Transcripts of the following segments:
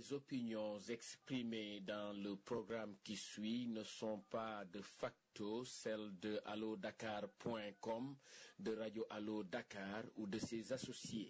Les opinions exprimées dans le programme qui suit ne sont pas de facto celles de allodakar.com, de Radio Allo Dakar ou de ses associés.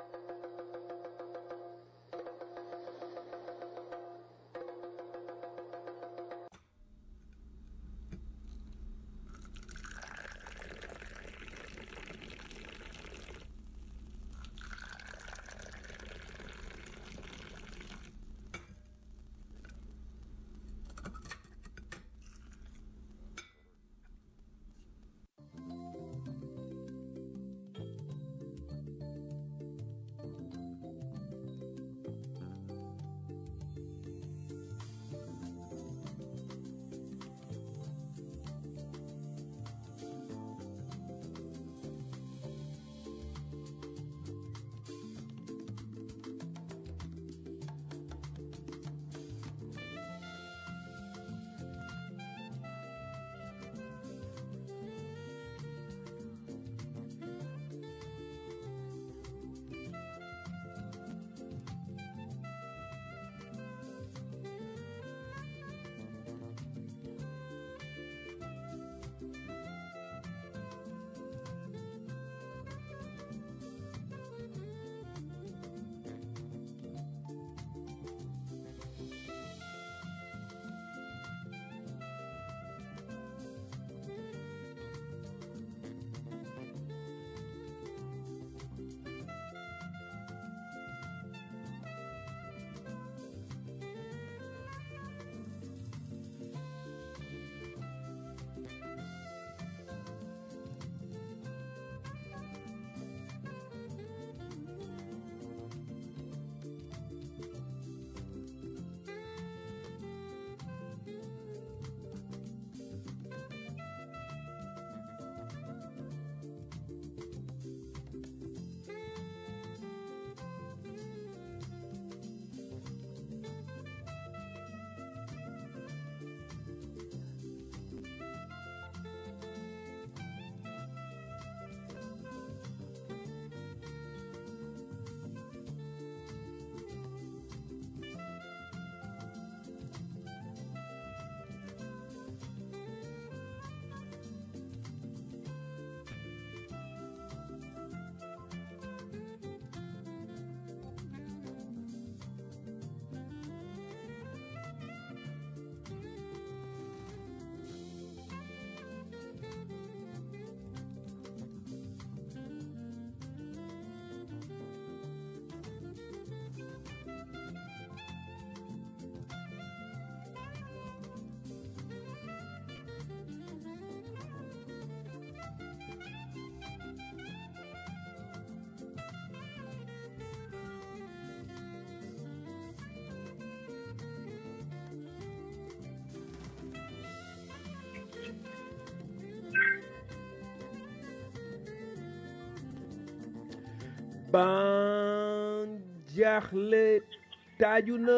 ban jaaxle taaju na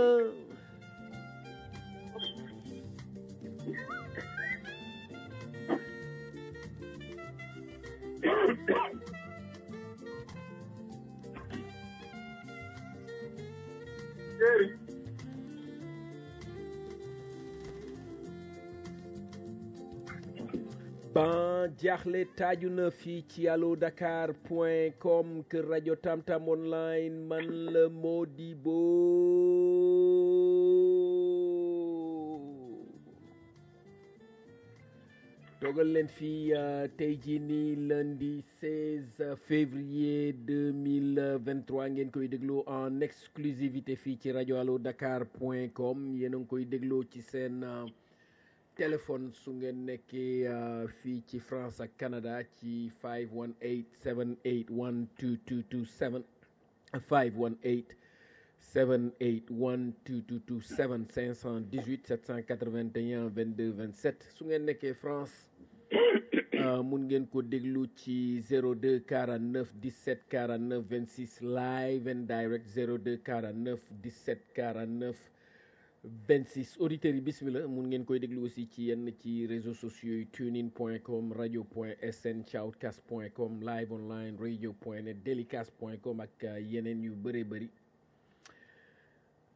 ban jaaxle taaju na fii ci allo dakar point com kër rajo tamtam online man la Modibo toogal leen fii tey jii nii lundi 16 février 2023 ngeen koy dégloo en exclusivité fii ci rajo allo dakar point com yéen a ngi koy dégloo ci seen téléphone su ngeen nekkee fii ci France ak Canada ci 518 781 2227 518 781 2227 518 781 22 27 su ngeen nekkee France mun ngeen ko déglu ci 02 49 17 49 26 live and direct 02 49 17 49 26 auditeurs yi bismillah mun ngeen koy déglu aussi ci yenn ci réseaux sociaux yi tunein point com radio point sn shoutcast point com live online radio point net delicast point com ak yeneen yu bëree bëri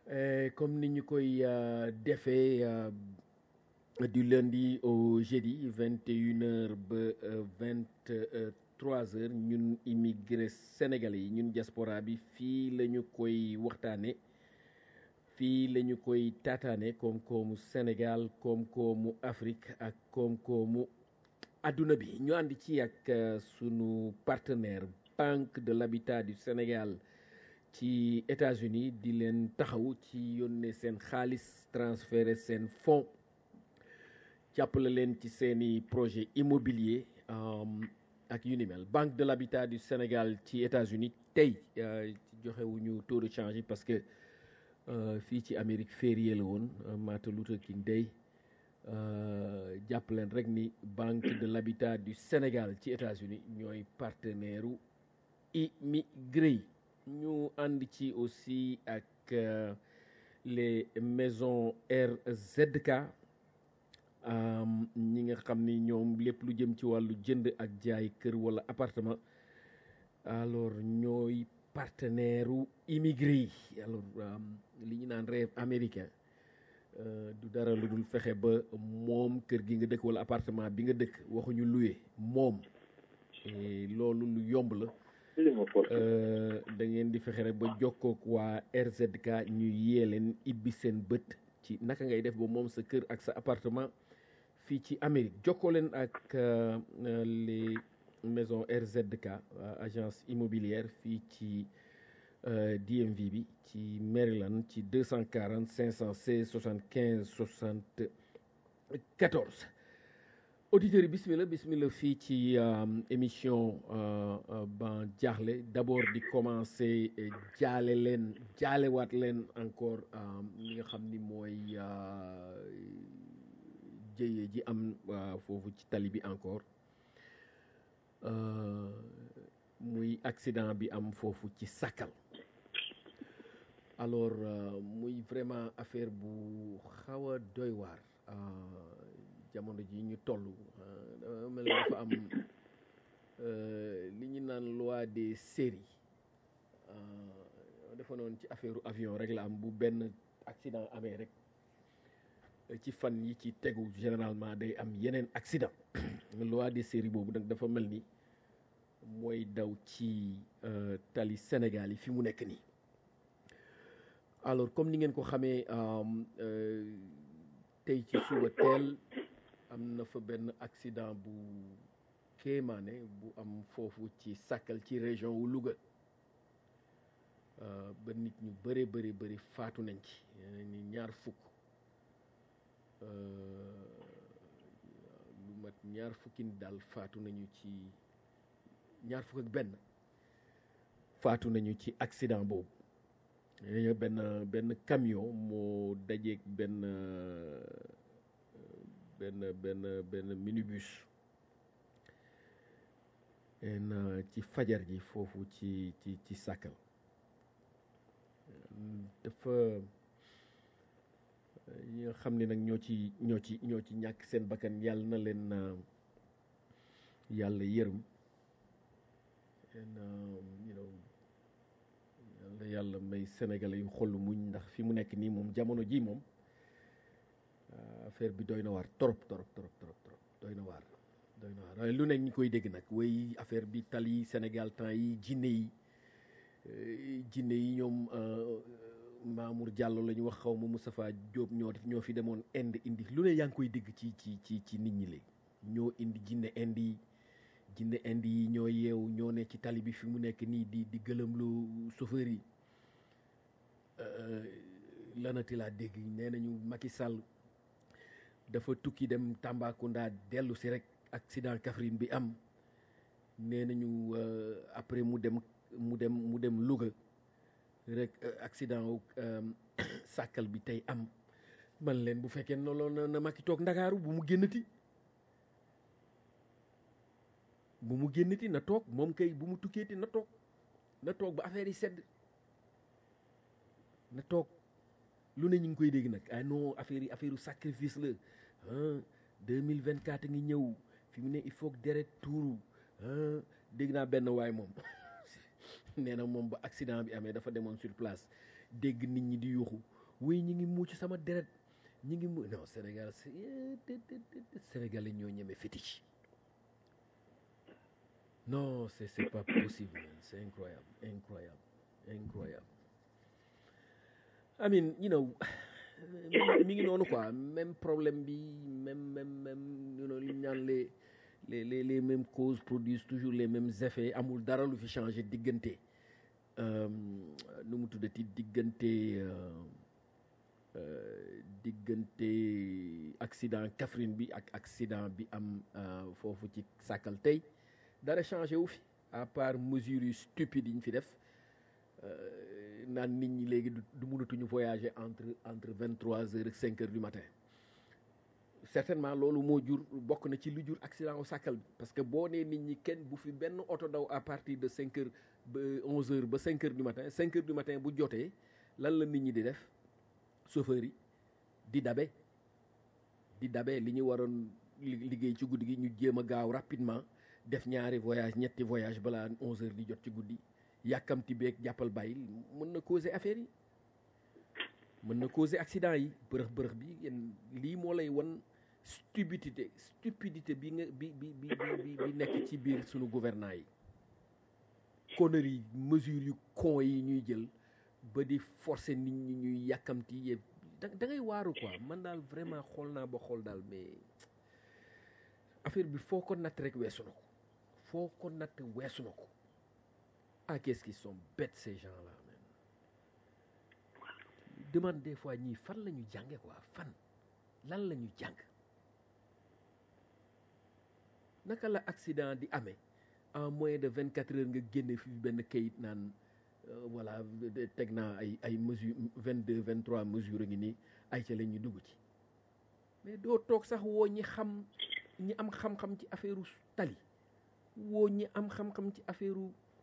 Euh, comme ni ñu koy euh, defee euh, du lundi au jeudi vingt et une heures ba vingt trois heures ñun immigré sénégalais yi ñun diaspora bi fii la ñu koy waxtaane fii la ñu koy taataane koom-koomu Sénégal koom-koomu Afrique ak koom-koomu adduna bi ñu ànd ci ak sunu partenaire Banque de l'Habitat du Sénégal ci États-Unis di leen taxaw ci yónnee seen xaalis transféré seen fonds jàppale leen ci seeni projet immobilier ak yu ni mel Banque de l'Habitat du Sénégal ci États-Unis tey joxewuñu taux de change yi parce que fii ci Amérique férié la woon Martin Luther King Day jàpp leen rek ni Banque de l'Habitat du Sénégal ci États-Unis ñooy partenaire u immigré yi ñu ànd ci aussi ak les maisons RZK ñi nga xam ni ñoom lépp lu jëm ci wàllu jënd ak jaay kër wala appartement alors ñooy partenaire u immigré yi alors li ñu naan rêve américain du dara lu dul fexe ba moom kër gi nga dëkk wala appartement bi nga dëkk waxuñu loué moom loolu lu yomb la da ngeen di fexe rek ba jokkook waa RZK ñu yee leen ibbi seen bët ci naka ngay def ba moom sa kër ak sa appartement fii ci Amérique jokkoo leen ak les maisons RZK agence immobilière fii ci DMV bi ci Maryland ci 240 516 75 74 auditeurs yi bismillah bismillah fii ci émission ban jaaxle d'abord di commencer jaale leen jaalewaat leen encore li nga xam ni mooy jëye ji am foofu ci tali bi encore muy accident bi am foofu ci Sakal alors muy vraiment affaire bu xaw a doy waar jamono ji ñu toll mel na dafa am li ñu naan loi des séries dafa noonu ci affaire avion rek la am bu benn accident amee rek ci fan yi ci tegu généralement day am yeneen accident loi des séries boobu nag dafa mel ni mooy daw ci tali Sénégal yi fi mu nekk nii alors comme ni ngeen ko xamee tey ci suba teel am na fa benn accident bu kéemaane bu am foofu ci Sakal ci région wu Louga ba nit ñu bëre bëri bëri faatu nañ ci ni ñaar fukk lu mat ñaar fukki nit daal faatu nañu ci ñaar fukk ak benn faatu nañu ci accident boobu benn benn camion moo dajeeg benn benn benn benn minibus en ci fajar ji foofu ci ci ci Sakal dafa ñi nga xam ne nag ñoo ci ñoo ci ñoo ci ñàkk seen bakkan yàlla na leen yàlla yërëm en you know yàlla yàlla may sénégalais yu xol muñ ndax fi mu nekk nii moom jamono ji moom affaire bi doy na waar trop trop trop trop trop doy na waar doy na waar lu nekk ñi koy dégg nag way affaire bi tali Sénégal temps yi jinne yi jinne yi ñoom Mamour Diallo la ñu wax xaw ma Moustapha Diop ñoo ñoo fi demoon Inde indi lu ne yaa ngi koy dégg ci ci ci ci nit ñi léegi ñoo indi jinne Inde yi jinne Inde yi ñoo yeewu ñoo ne ci tali bi fi mu nekk nii di di gëlëmlu chauffeur yi lanati laa dégg nee nañu Macky Sall dafa tukki dem Tambacounda dellu si rek accident Kaffrine bi am nee nañu après mu dem mu dem mu dem Louga rek accident wu Sakal bi tey am man leen bu fekkee noonu na Macky toog Ndakaaru bu mu génnati bu mu génnati na toog moom kay bu mu tukkeeti na toog na toog ba affaire yi sedd na toog lu ne ñu ngi koy dégg nag ah non affaire yi affaire sacrifice la ah deux mille vingt quatre ngi ñëw fi mu ne il faut que deret tuuru ah dégg naa benn waay moom nee na moom ba accident bi amee dafa demoon sur place dégg nit ñi di yuuxu wuy ñi ngi muuc sama deret ñi ngi mu non Sénégal Sénégalais ñoo ñeme fétiche non c'est c'est pas possible c'est incroyable incroyable incroyable I mean you know mi ngi noonu quoi même problème bi même même même you know li ñu naan les les les les mêmes causes produisent toujours les mêmes effets amul dara lu fi changé diggante nu mu tuddati diggante diggante accident Kaffrine bi ak accident bi am foofu ci sàkkal tey dara changé wu fi à part mesures yu stupide yi ñu fi def naan nit ñi léegi du mënatuñu voyager entre entre vingt trois heures ak cinq heures du matin certainement loolu moo jur bokk na ci lu jur accident au sàkkal bi parce que boo nee nit ñi kenn bu fi benn oto daw à partir de cinq heures ba onze heures ba cinq heures du matin cinq heures du matin bu jotee lan la nit ñi di def chauffeur yi di dabe di dabe li ñu waroon liggéey ci guddi gi ñu jéem a gaaw rapidement def ñaari voyage ñetti voyage balaa onze heures di jot ci guddi yàkkamti beeg jàppal bàyyi mën na causer affaire yi mën na causer accident yi bërëx bërëx bi yéen lii moo lay wan stupidité stupidité bi nga bi bi bi bi nekk ci biir sunu gouvernant yi conneries mesures yu con yi ñuy jël ba di forcer nit ñi ñuy yàkkamti yëpp da da ngay waaru quoi man daal vraiment xool naa ba xool daal mais affaire bi foo ko natt rek weesu na ko foo ko natt weesu na ko ah qu'est-ce qu'ils sont bêtes ces gens-là man demande des fois ñii fan la ñu jànge quoi fan lan la ñu jàng naka la accident di amee en moins de vingt quatre heures nga génne fi benn kayit naan voilà teg naa ay ay mesures vingt deux vingt trois mesures a ngi nii ay ca la ñu dugg ci mais doo toog sax woo ñi xam ñi am xam-xam ci affaire tali woo ñi am xam-xam ci affaire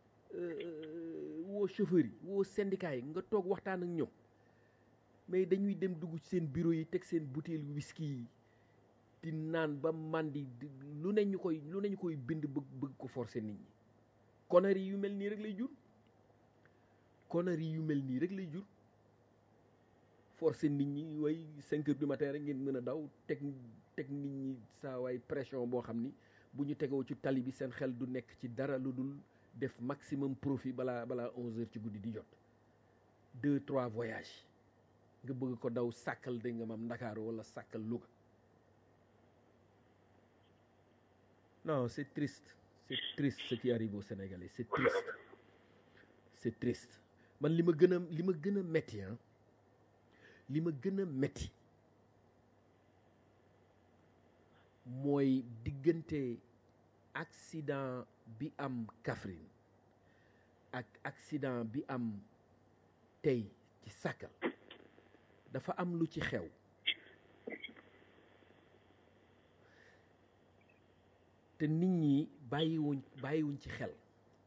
woo chauffeur yi woo syndicat yi nga toog waxtaan ak ñoom mais dañuy dem dugg ci seen bureau yi teg seen bouteille whisky yi di naan ba màndi lu ne ñu koy lu ne ñu koy bind bëgg bëgg ko forcer nit ñi conneries yu mel nii rek lay jur conneries yu mel nii rek lay jur forcer nit ñi way cinq heures du matin rek ngeen mën a daw teg teg nit ñi saa waay pression boo xam ni bu ñu tegoo ci tali bi seen xel du nekk ci dara lu dul def maximum profit balaa balaa onze heures ci guddi di jot deux trois voyages nga bëgg ko daw sàkkal da nga mam Ndakaaru wala sàkkal Louga non c'est triste c'est triste ce qui arrive au Sénégalais c'est triste c'est triste man li ma gën a li ma gën a metti ah li ma gën a metti mooy diggante accident bi am Kaffrine ak accident bi am tey ci Sakal dafa am lu ci xew te nit ñi bàyyiwuñ bàyyiwuñ ci xel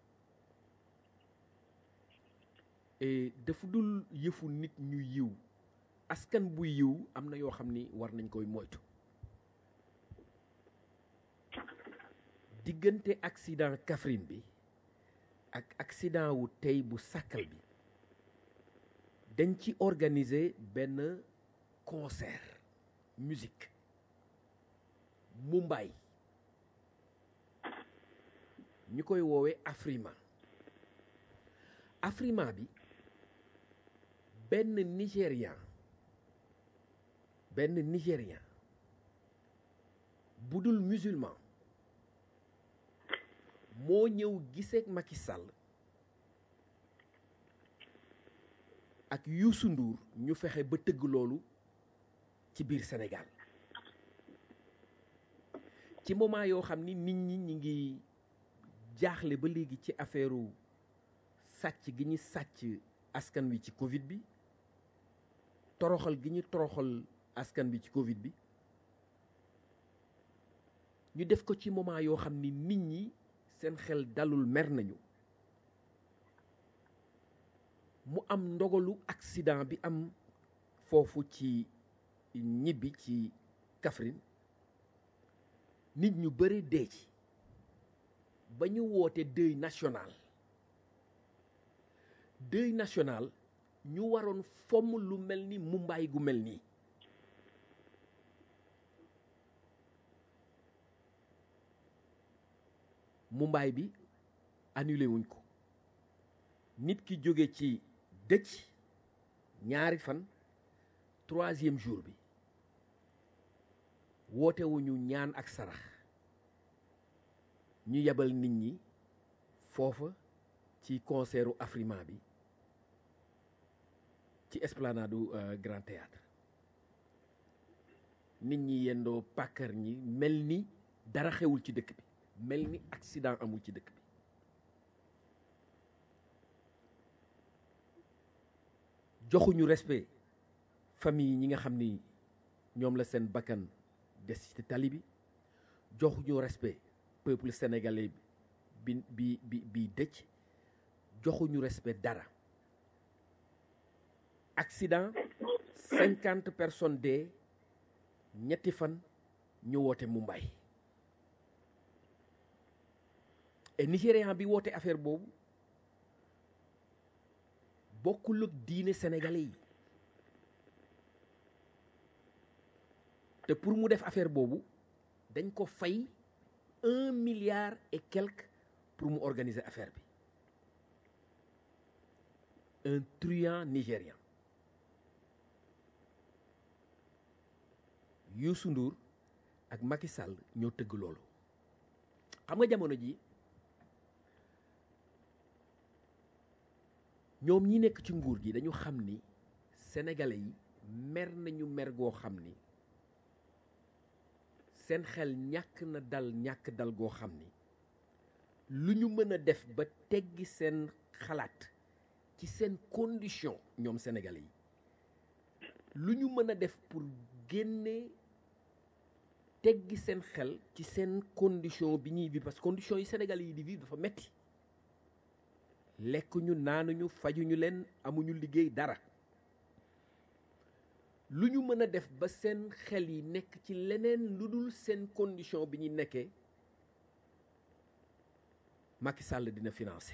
et dafa dul yëfu nit ñu yiw askan bu yiw am na yoo xam ni war nañ koy moytu diggante accident Kaffrine bi ak accident wu tey bu Sakal bi dañ ci organiser benn concert musique Mumbai ñu koy woowee Afrima Afrima bi benn Nigérian benn Nigérian bu dul musulman moo ñëw giseek Macky Sall ak Youssou Ndour ñu fexe ba tëgg loolu ci biir Sénégal ci moment yoo xam ni nit ñi ñi ngi jaaxle ba léegi ci affaire sàcc gi ñu sàcc askan wi ci Covid bi toroxal gi ñu toroxal askan bi ci Covid bi ñu def ko ci moment yoo xam ni nit ñi seen xel dalul mer nañu mu am ndogalu accident bi am foofu ci ñibbi ci Kaffrine nit ñu bëri dee ci ba ñu woote deuil national deuil national ñu waroon fomm lu mel ni mumbaay gu mel nii mumbaay bi annulé wuñ ko nit ki jóge ci dëcc ñaari fan troisième jour bi woote wuñu ñaan ak sarax ñu yebal nit ñi foofa ci concertu Afrima bi ci esplanade du Grand Théâtre nit ñi yendoo pàkkar ñi mel ni dara xewul ci dëkk bi mel ni accident amul ci dëkk bi joxuñu respect famille ñi nga xam ni ñoom la seen bakkan des ci tali bi joxuñu respect peuple sénégalais bi bi bi bi dëcc joxuñu respect dara accident cinquante personnes dee ñetti fan ñu woote Mumbai et Nigérian bi woote affaire boobu bokkul ak diine sénégalais yi te pour mu def affaire boobu dañ ko fay un milliard et quelque pour mu organiser affaire bi un truand nigérian Youssou Ndour ak Macky Sall ñoo tëgg loolu xam nga jamono ji ñoom ñi nekk ci nguur gi dañu xam ni sénégalais yi mer nañu mer goo xam ni seen xel ñàkk na dal ñàkk dal goo xam ni lu ñu mën a def ba teggi seen xalaat ci seen condition ñoom sénégalais yi lu ñu mën a def pour génne teggi seen xel ci seen condition bi ñuy vivre parce que condition yi sénégalais yi di vivre dafa metti lekkuñu naanuñu fajuñu leen amuñu liggéey dara lu ñu mën a def ba seen xel yi nekk ci leneen lu dul seen condition bi ñu nekkee Macky Sall dina financer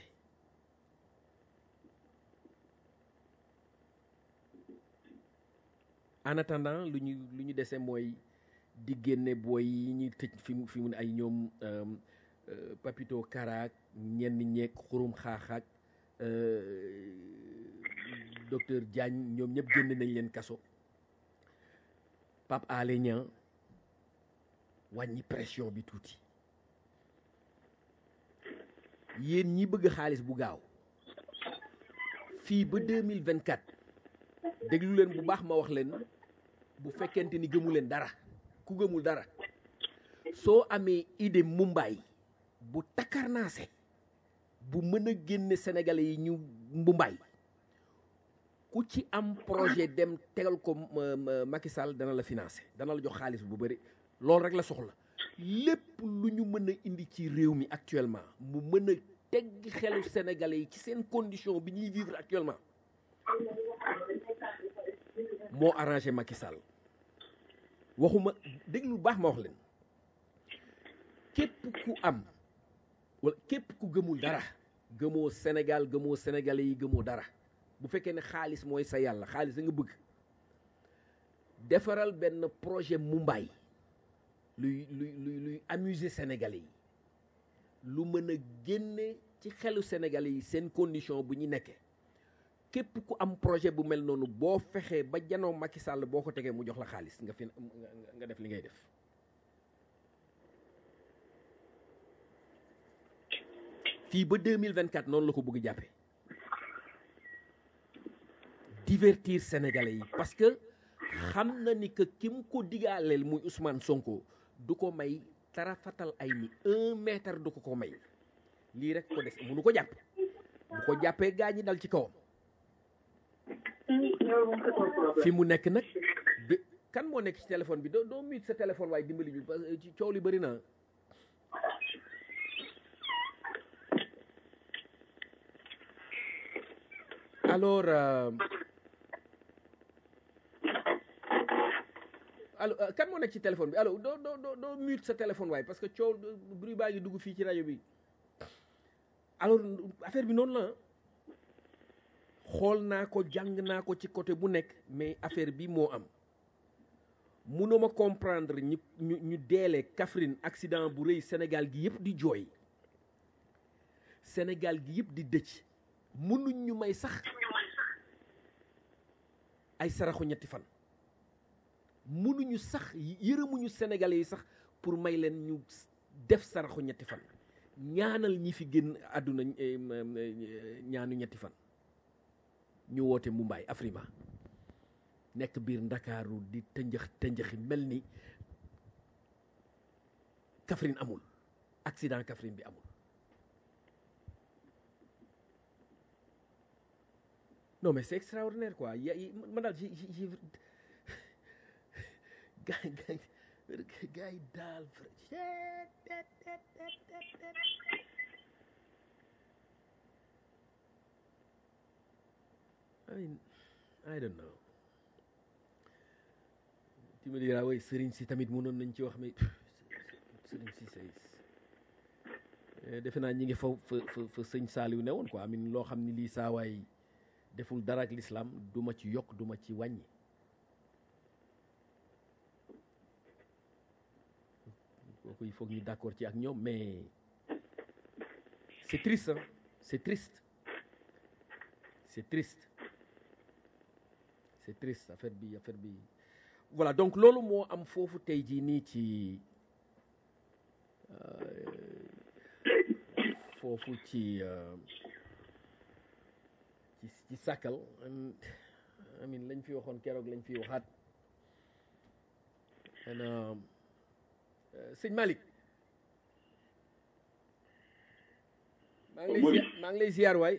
en attendant lu ñu lu ñu dese mooy di génne booy yi ñuy tëj fi mu fi mu ay ñoom Papito Karaak ñenn ñeeg xurum xaaxaak docteur Diagne ñoom ñëpp génne nañ leen kaso Pape Alé Niang wàññi pression bi tuuti yéen ñi bëgg xaalis bu gaaw fii ba deux mille vingt quatre déglu leen bu baax ma wax leen bu fekkente ni gëmu leen dara ku gëmul dara soo amee idée Mumbai bu takkarnaase bu mën a génne sénégalais yi ñu mbumbaay ku ci am projet dem tegal ko Macky Sall dana la financer dana la jox xaalis bu bëri loolu rek la soxla lépp lu ñu mën a indi ci réew mi actuellement mu mën a teggi xelu sénégalais yi ci seen condition bi ñuy vivre actuellement moo arrangé Macky Sall waxuma dégg lu baax ma wax leen képp ku am wala képp ku gëmul dara gëmoo Sénégal gëmoo sénégalais yi gëmoo dara bu fekkee ne xaalis mooy sa yàlla xaalis da nga bëgg defaral benn projet Mumbai luy luy luy luy amuser sénégalais yi lu mën a génne ci xelu sénégalais yi seen condition bu ñu nekkee képp ku am projet bu mel noonu boo fexee ba janoo Macky Sall boo ko tegee mu jox la xaalis nga fi nga def li ngay def fii ba 2024 noonu la ko bëgg jàppe divertir sénégalais yi parce que xam na ni que ki mu ko digaaleel muy Ousmane Sonko du ko may tarafatal ay ni un mètre du ko ko may lii rek ko des mënu ko jàpp bu ko jàppee gaa ñi dal ci kawam fi mu nekk nag bi kan moo nekk ci téléphone bi doo doo mute sa téléphone waaye dimbali ñu parce que coow li bëri na alors euh, allo kan moo nekk ci téléphone bi allo doo doo doo doo mute sa téléphone waaye parce que coow bruit baa ngi dugg fii ci rajo bi alors affaire bi noonu la xool naa ko jàng naa ko ci côté bu nekk mais affaire bi moo am munuma comprendre ñu ñu ñu deele Kaffrine accident bu rëy Sénégal gi yëpp di jooy Sénégal gi yëpp di dëcc munuñ ñu may sax ay saraxu ñetti fan munuñu sax yërëmuñu Sénégalais yi sax pour may leen ñu def saraxu ñetti fan ñaanal ñi fi génn àdduna ñaanu ñetti fan ñu woote Mumbai Afrima nekk biir ndakaaru di tënjëx tënjëxi mel ni Kaffrine amul accident Kaffrine bi amul non mais c'est extraordinaire quoi ya man daal ji ji gaay gaay gaay daal I mean I don't know tu me diras oui sëriñ si tamit mënoon nañ ci wax mais sëriñ si say defe naa ñi ngi fa fa fa sëñ Saaliw ne woon quoi amin loo xam ni lii saawaay deful dara ak l'islam du ma ci yokk du ma ci wàññi kooku il faut que ñu d'accord ci ak ñoom mais c'est triste hein c'est triste c'est triste c'est triste affaire bi affaire bi voilà donc loolu moo am foofu tey jii nii ci foofu ci ci ci sàkkal amin lañ fi waxoon keroog lañ fi waxaat sëñ Malick maa ngi lay maa ngi lay ziar waay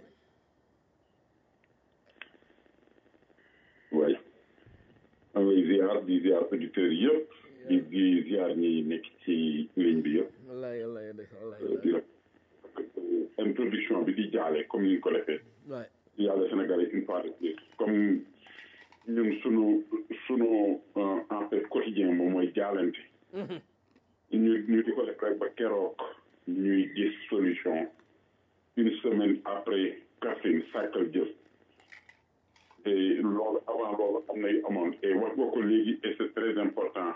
waay maa ngi lay ziar di ziar auditeurs yëpp di di ziar ñi nekk ci ligne bi yëpp wallaay wallaay wallaay di la introduction bi di jaale comme ni ñu ko defee waay yàlla Sénégalais une fois de plus comme ñun sunu sunu en fait quotidien moom mooy jaalante ñu ñu di ko def rek ba keroog ñuy gis solution une semaine après Kaffrine Sakal jëf et loolu avant loolu am na yu amoon et wax nga ko léegi et c'est très important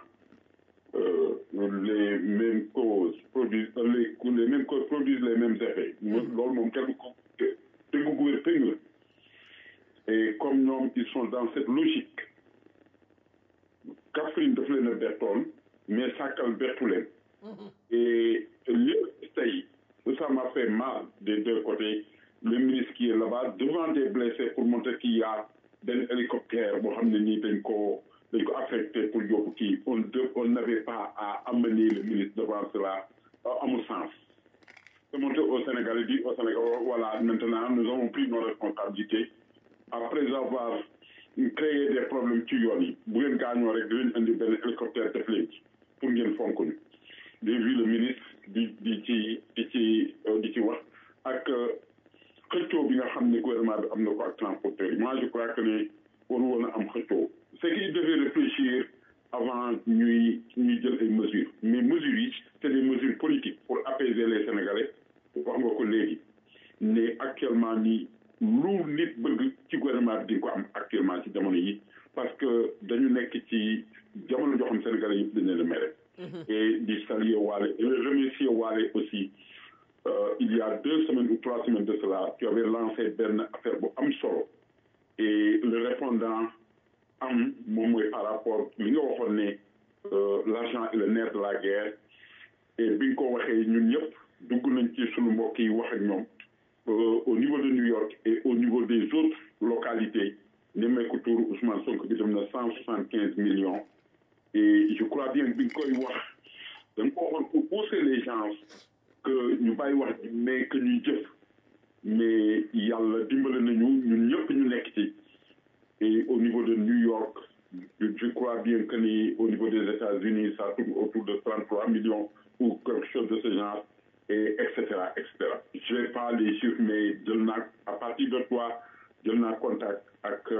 les mêmes causes produisent les les mêmes causes produisent les mêmes effets. loolu moom kenn ko tegu gu wér tëng la et comme ñoom ils sont dans cette logique Kaffrine daf leen a bettoon mais Sakal bettu leen et lépp tey ça m'a fait mal des deux côtés le ministre qui est là-bas devant des blessés pour montrer qu'il y a benn hélicoptère boo xam ne nii dañ ko dañ ko affecté pour yóbbu kii on de on n'avait pas à amener le ministre devant cela amul sens c'est montré au Sénégal dit au Sénégal voilà maintenant nous avons pris nos responsabilités après avoir créé des problèmes ci yoon yi bu ngeen gaañoo rek dinañ indi benn hélicoptère def leen ci pour ngeen fonk ñu j'ai vu le ministre di di ci di ci di ci wax ak xëccoo bi nga xam ne gouvernement bi am na ko ak transporteur yi moi je crois que ne waru woon a am xëccoo c'est qu'il devait réfléchir avant ñuy ñuy jël ay mesures mais mesures yi c'est des mesures politiques pour apaiser les Sénégalais wax nga ko léegi ne actuellement nii lu nit bëgg ci gouvernement bi di ko am actuellement ci jamono yi parce que dañu nekk ci jamono joo xam Sénégalais yëpp dañ leen a mere et di saluer waale et remercier waale aussi Euh, il y a deux semaines ou trois semaines de cela, tu avais lancé benn affaire bu am solo et le répondant am moom mooy par rapport li nga waxoon ne l'argent est le nerf de la guerre et bi nga ko waxee ñun ñëpp dugg nañ ci sunu mbokk yi wax ak ñoom au niveau de New York et au niveau des autres localités Nemmeeku Tour Ousmane Sonko bi dem na cent soixante quinze millions et je crois bien bi nga koy wax da nga ko waxoon pour pousser les gens que ñu bàyyi wax mais que ñuy jëf mais yàlla dimbale nañu ñun ñëpp ñu nekk ci et au niveau de New York je crois bien que ni au niveau des États-Unis ça tourne autour de 33 millions ou quelque chose de ce genre et et cetera et cetera je vais pas les chiffres mais jël naa à partir de toi jël naa contact ak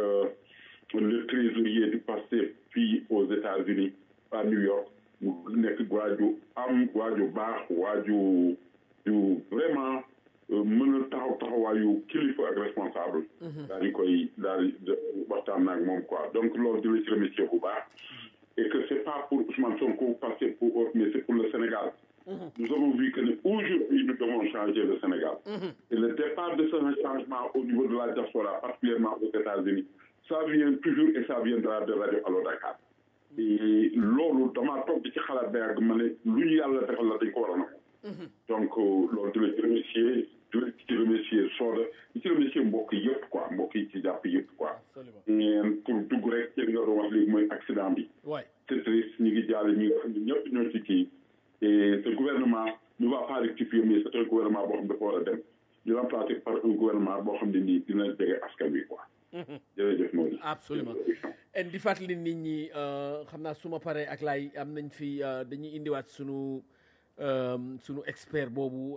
le trésorier du Pastef fii aux États-Unis à New York mu nekk waaju am waaju baax waaju ju vraiment mën a taxaw taxawaayu kilifa ak responsable daal di koy daal di waxtaan naag moom quoi donc loolu di la ci remercier bu baax et que c'est pas pour Ousmane Sonko parce que pour autre mais c'est pour le Sénégal nous avons vu que aujourd'hui nous devons changer le Sénégal et le départ de ce changement au niveau de la diaspora particulièrement aux États-Unis ça vient toujours et ça viendra de Radio Allo Dakar et loolu damaa toog di ci xalaat ba yàgg ma ne lu ñu yàlla defal la dañ ko war a nangu donc loolu di la ci remercier di la ci remercier Soda di ci remercier mbokk yëpp quoi mbokk yi ci jàpp yëpp quoi ngeen pour dugg rek ci nga doon wax léegi mooy accident bi c'est triste ñu ngi jaale ñi nga xam ne ñëpp ñoo ci kii et ce gouvernement ne va pas rectifier mais c'est un gouvernement boo xam ne dafa war a dem ñu remplacer par un gouvernement boo xam ne nii dina jege askan wi quoi jërëjëf Maodo absolument en di fàttali nit ñi xam naa su ma paree ak laay am nañ fi dañuy indiwaat sunu sunu expert boobu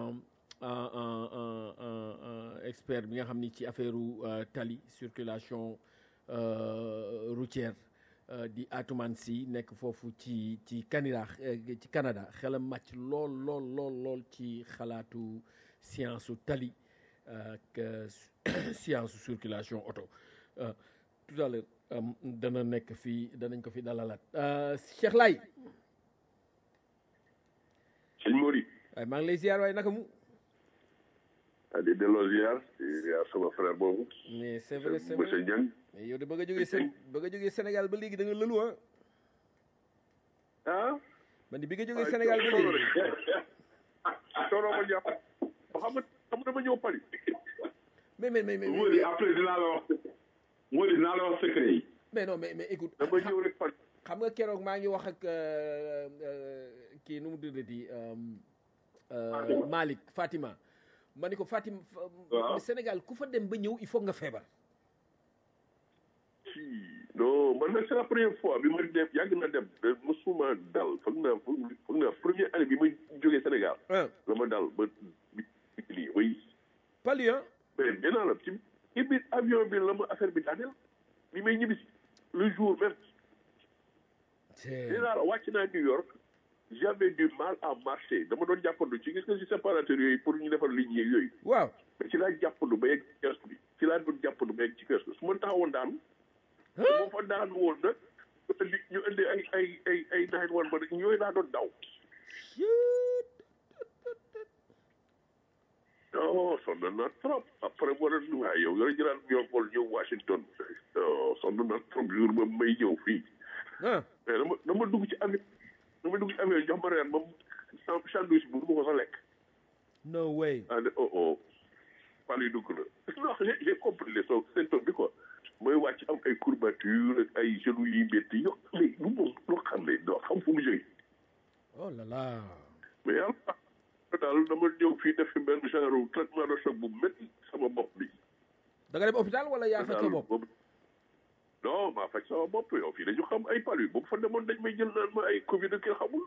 expert bi nga xam ni ci affaire tali circulation routière di Atoumane Sy nekk foofu ci ci Canada ci Canada xelam màcc lool lool lool lool ci xalaatu science su tali ak science su circulation auto tout à l'heure dana nekk fii danañ ko fi dalalaat Cheikh Laye sëñ Mori waaye maa ngi lay ziar waaye naka mu ah di delloo ziar di ziar sama frère boobu mais c'est vrai c'est monsieur vrai Dieng mais yow de ba nga jógee Sén ba nga jógee Sénégal ba léegi da nga lëlu ah ah man di bi nga jógee Sénégal ba léegi coono ma jàpp ba xam nga xam nga dama ñëw Paris mais mais mais mais Mody après dinaa la wax Mody dinaa la wax secret yi mais non mais mais écoute dama ñëw rek Paris xam nga keroog maa ngi wax ak euh, euh, kii nu mu tuddati euh, euh, Malick Fatima ma ni ko Fatima fa- Waaw. Sénégal ku fa dem ba ñëw il faut nga feebar si non man nag c'est la première fois bi ma dem yàgg na dem de mosuma dal foog naa foog naa première année bi ma jógee Sénégal ah la ma dal ba bi lii oui pali ah mais dinaa la ci ci biir avion bi la ma affaire bi daaneel bi may ñibbisi le jour même dinaa la wàcc naa New York j'avais du mal à marcher dama doon jàppandu ci gis nga ci séparateur yooyu pour ñu defar ligne yeeg yooyu waaw mais ci laa jàppandu ba yegg ci kiosque bi ci laa doon jàppandu ba yegg ci kiosque bi su ma taxawoon daanu moo fa daanu woon nag ñu indi ñu indi ay ay ay ay nine one ba yooyu laa doon daw non sonn na trop après moo doon waaye yow yooyu jëlaat yow vol ñëw Washington non sonn na trop jour ba may ñëw fii ah mais dama dama dugg ci avion dama dugg ci avion jox ma reer ba mu sandwich bu du ma ko sa lekk no way ah ne oh oh fan yi dugg na non j'ai j'ai compris les so symptômes bi quoi mooy wàcc am ay courbature ak ay genoux yi métti yo mais lu moom loo xam ne doo xam fu mu jógee oh là là mais yàlla daal dama ñëw fii def fi benn genre traitement de choc bu métti sama bopp bi da nga dem hôpital wala yaa faj sa bopp boobu non maa faj sama bopp yow fii dañu xam ay palu bu fa demoon dañ may jël naan ma ay covid ak kenn xamul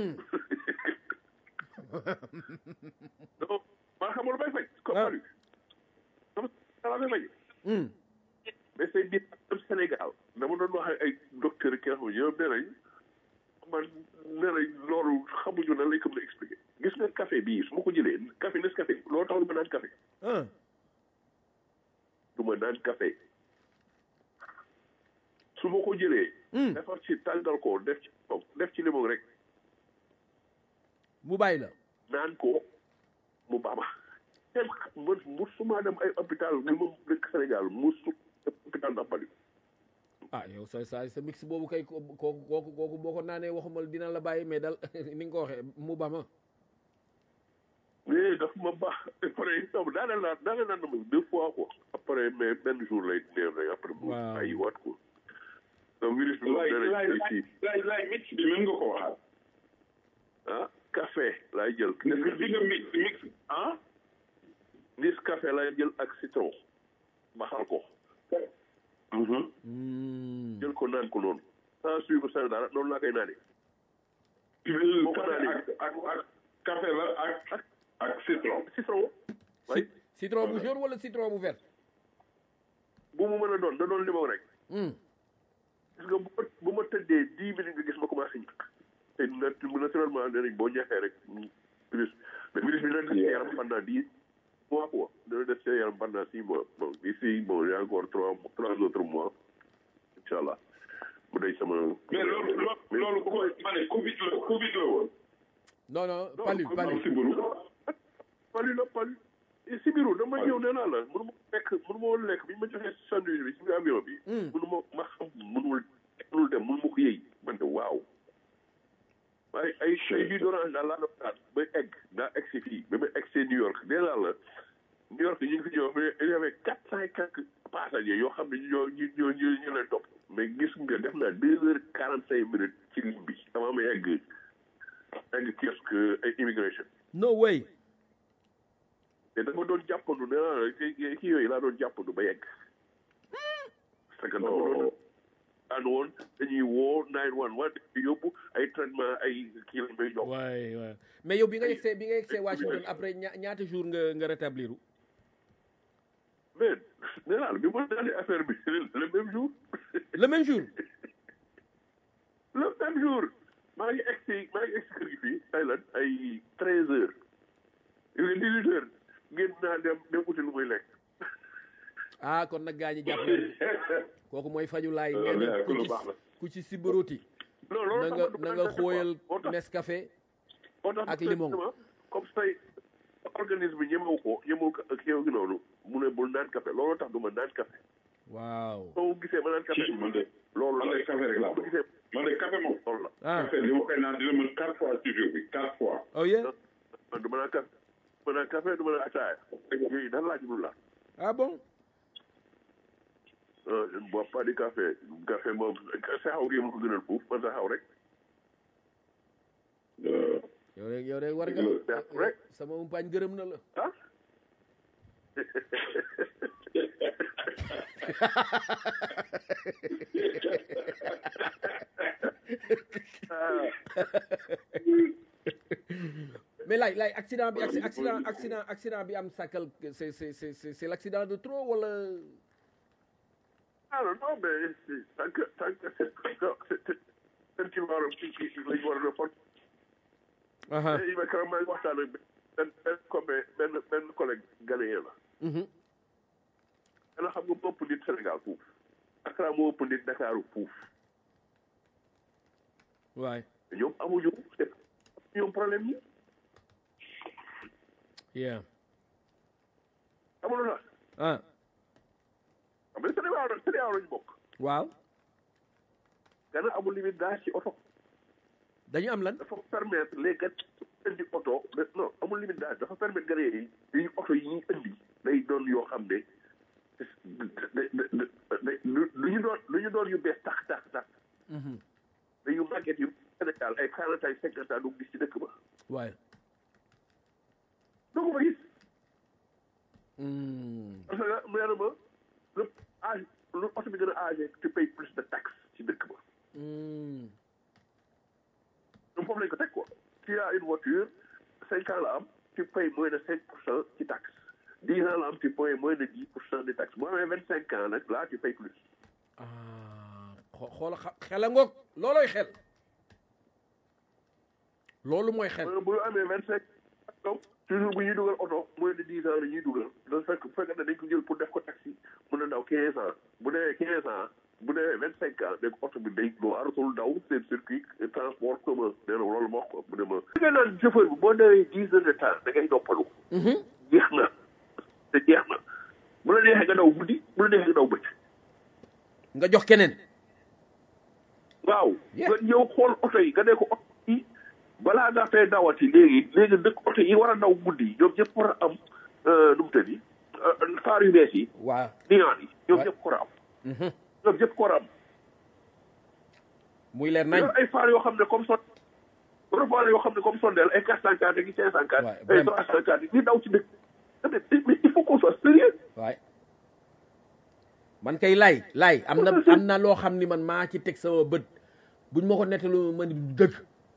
non maa xamul bay faj ko palu dama dama bay faj Hmm. mais c'est bien am Sénégal dama doon wax ay docteur ki nga xam ne ñoom nee nañ man nee nañ loolu xamuñu nan lañ ko mën a expliquer gis nga café bii su ma ko jëlee café nes café loolu taxul ma naan café ah du ma naan café su ma ko jëlee Hmm. defar ci tàngal ko def ci def ci limon rek mu bàyyi la naan ko mu baama kenn man musuma dem ay hôpital ni ma dëkk Sénégal musu hôpital Nampali ah yow sa sa sa mix boobu kay ko kooku kooku kooku boo ko naanee waxumal dina la bàyyi mais dal ni nga ko waxee mu ba ma mais daf ma baax après non daaneel naa daaneel naa ma deux fois quoi après mais benn jour lay neew rek après mu Waaw. ay waat ko donc virus bi moom laay nee laay nañ ci laay laay mix bi mën nga ko waxaat ah café laay jël nga di nga mix mix ah nis café laay jël ak citron baxal ko Hmm. jël ko naan ko noonu sans sucre sans dara noonu laa koy naanee Boo ko café naanee. ak ak ak café la ak ak ak citron citron way citron bu jaune wala citron bu vert bu mu mën a doon da doon limon rek Hmm. gis nga bu ma bu ma tëddee dix minutes nga gis ma commencé ñàkk te nat naturellement nee nañ boo ñàkkee rek mm, virus mais virus bi dina des ci yaram pendant dix mois quoi dana def seen yaram pendant six mois bon ici bon il y a encore trois trois autres mois incha allah mu day sama. mais loolu loolu loolu ko ma ne Covid la Covid la woon. non non palu palu sibiru. palu la palu sibiru dama ñëw nee naa la mënu ma lekk mënu ma woon lekk bi ñu ma joxee sandwich bi ci avion bi. mënu ma ma xam mënul mënul dem mënu ma ko yëy man de waaw. ay ay ay jus d'orange daal laa doon naan ba egg daa egg si fii ba ma egg see New York nee naa la New York ñu ngi fi ñëw mais il y avait quatre cent et quelques passagers yoo xam ne ñoo ñu ñoo ñu ñu leen topp mais gis nga def naa deux heures quarante cinq minutes ci ligne bi avant may egg egg kiosque ay immigration no way te dama doon jàppandu nee naa la kii kii yooyu laa doon jàppandu ba yegg parce que dama doon daan woon dañuy woo nine one one di yóbbu ay traitement ay kii lañ may jox waay waay mais yow bi nga yegsee bi nga yegsee Washington après ña- ñaata jour nga nga rétablir mais nee naa la bi ma daanee affaire bi le même jour le même jour le même jour maa ngi egg si maa ngi egg si kër gi fii ay lan ay treize heures il est dix-huit heures génn naa dem dem uti lu muy lekk ah kon nag gaa ñi jàpp leen kooku mooy faju laay Euh, nee na mais ku lu ci baax la. ku ci sibaroti non na loolu nga tax na nga xooyal moo tax Nescafé moo tax ak limon. comme say organisme bi ñemewu ko ñemewu ko ak yow gi noonu mu ne bul naan café loolu tax du ma naan café waaw soo gisee ma naan café ci man de loolu man la de café rek laa soo gisee man de café moom. loolu la ah café li ma koy naan dina mën quatre fois ci jour bi quatre fois. oh yeah man du ma naan café du ma naan café du ma naan ataaya yooyu daal laa jublu la ah bon ah je ne bois pas de café café moom saxaw gi ma ko gënal fuuf man saxaw rek Euh, yow rek yow rek war nga Def rek. sama umpaañ gërëm na la ah ah mais laay laay accident bi acci- accident accident accident bi am sàkkal c'est c'est c'est c'est c'est l'accident de trop wala ah non non mais c'est- tant que tant que c'est c'est c'est c'est ci war a ci ci lañ war a report aha il ma keroog maa ngi waxtaan ak benn benn comme benn benn collègue ghanéen la mhm dana xam nga moo ëpp nit Sénégal fuuf Accra moo ëpp nit Dakar fuuf waay ñoom amuñu c'est ñoom problème yi yeah amul la ah xam nga Sénégal rek Sénégal lañu bokk waaw Gana amul limite d'âge ci oto dañu am lan dafa permettre les gars indi oto non amul limite d'âge dafa permettre gars yi yi oto yi ñuy indi day doon yoo xam ne lu ñu doon lu ñu doon yu bees tax tax tax mhm dañu màgget yu Sénégal ay quarante ay cinquante ans du gis ci dëkk ba waay doo ko fa gis Hmm. parce que nee na ma lu âge lu oto bi gën a âgé tu payes plus de taxes ci dëkk ba Hmm. ñoom foofu lañ ko teg quoi tu as une voiture cinq ans la am tu payes moins de cinq pour cent ci taxe dix ans la am tu payes moins de dix pour cent de taxe boo amee vingt cinq ans nag là tu payes plus ah xo- xoola xa- xela ngoog looloy xel loolu mooy xel bu ñu amee vingt cinq donc toujours bu ñuy dugal oto moins de dix ans la ñuy dugal da fekk bu fekkee ne dañ ko jël pour def ko taxi mën na daw quinze ans bu dee quinze ans bu dee vingt cinq ans dégg oto bi day boo aratul daw seen circuit transport commun nee na loolu moo ko mu ne ma da ngay naan chauffeur bi boo dewee dix heures de temps da ngay noppalu jeex na te jeex na bu la neexee nga daw guddi bu la neexee nga daw bëcc nga jox keneen waaw Yeah. nga ñëw xool oto yi nga ne ko oto yi balaa nga fee dawati léegi léegi dëkk oto yi war a daw guddi ñoom ñëpp war a am nu mu tëddi faar yu bees yi waaw niaan yi ñoom Ouais. ñëpp ko war a am Mhm. ñoom ñëpp ko war a am muy leer nañ yor ay faar yoo xam ne comme son yor faar yoo xam ne comme sondeel ay quatre cent quatre ak cinq cent quatre Ouais, ay vraiment. trois cent quatre yi daw ci dëkk mais mais il faut qu'on soit sérieux waay man kay laay laay am na am na loo xam ni man maa ci teg sama bët buñ ma ko nettalu ma ni du dëgg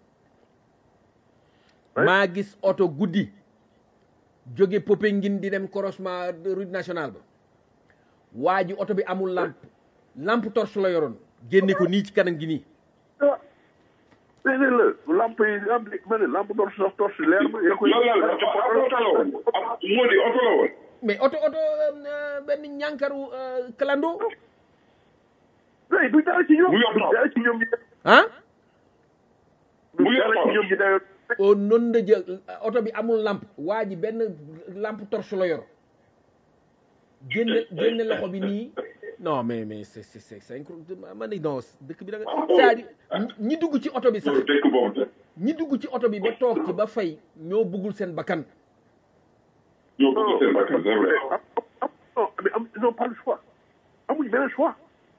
maa gis oto guddi jóge Popenguine di dem croisement de route nationale ba waa ji oto bi amul lampe lampe torche la yoroon génne ko nii ci kanam gi nii ah déedéet la lamp yi lamp yi ma ne lamp torche sax torche leer ma yaa koy lan la oto la woon moo di oto la woon mais oto oto euh, benn ñànkaru euh, clando oui du dara ci ñoom Mu yor du taw. dara ci ñoom ñi ah du Mu yor dara taw. ci ñoom ñi dayo au non de jël oto bi amul lampe waa ji benn lampe torche la yor génne génne loxo bi nii non mais mais c'est c'est c'est c'est incroyable ma ni non dëkk bi da nga c'est-à-dire ñi dugg ci oto bi sax dëkk boobu ñi dugg ci oto bi ba toog ci ba fay ñoo bëggul seen bakkan ñoo bëgg seen bakkan c'est vrai am am non mais am ils n'ont pas le choix amuñu benn choix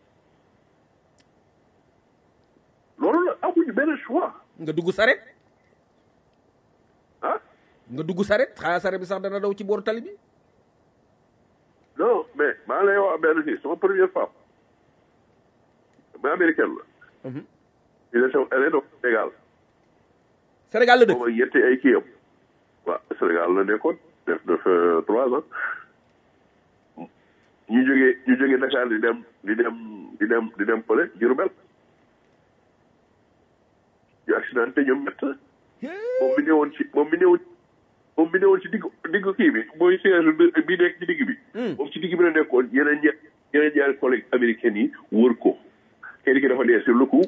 loolu la amuñu benn choix nga dugg saret ah nga dugg saret xanaa saret bi sax dana daw ci booru tali bi non mais maa lay wax benn fii sama première femme mais américaine la Mhm. il est elle est donc Sénégal Sénégal la dëkk booba yetti ay kii am waaw Sénégal la nekkoon def na fa trois ans ñu jógee ñu jógee Dakar di dem di dem di dem di dem fële Diourbel ñu accidenté ñoom ñett moom mi newoon ci moom mi newoon moom mi newoon ci digg digg kii bi mooy siège bi bi nekk ci digg bi moom ci digg bi la nekkoon yeneen ñe yeneen ñaari collègues américains yi wër ko kenn ki dafa dee sur le coup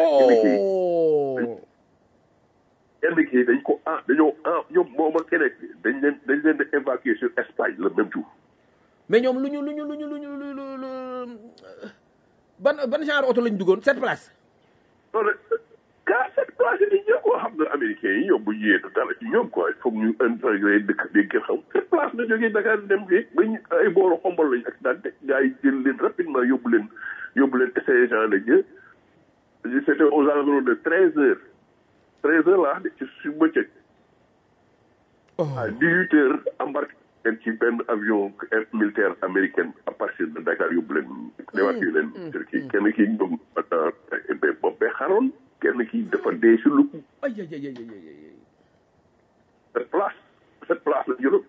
oh kenn ki dañ ko ah dañoo ah ñoom moom ak keneen ki dañ leen dañ leen di évacuer sur Espagne le même jour mais ñoom lu ñu lu ñu lu ñu lu ñu lu lu lu ban ban genre oto lañ duggoon sept places non nag car cette place yi ñoo ko xam nga américains yi ñoom bu ñu yéetu dara ci ñoom quoi il faut que ñu intégré dëkk dégg ngeen xam cette place la jógee Dakar dem fii ba ñu ay booru xombal lañu accidenté gars yi jël leen rapidement yóbbu leen yóbbu leen essayé Jean de Dieu c'était aux environs de treize heures treize heures là ci su bëccëg à dix-huit heures embarqué leen ci benn avion militaire américaine à partir de Dakar yóbbu leen évacué leen Turquie kenn ki ñoom bopp bee xaroon kenn ki dafa dee sur le coup ay ay ay ay ay ay cette place cette place la jëloon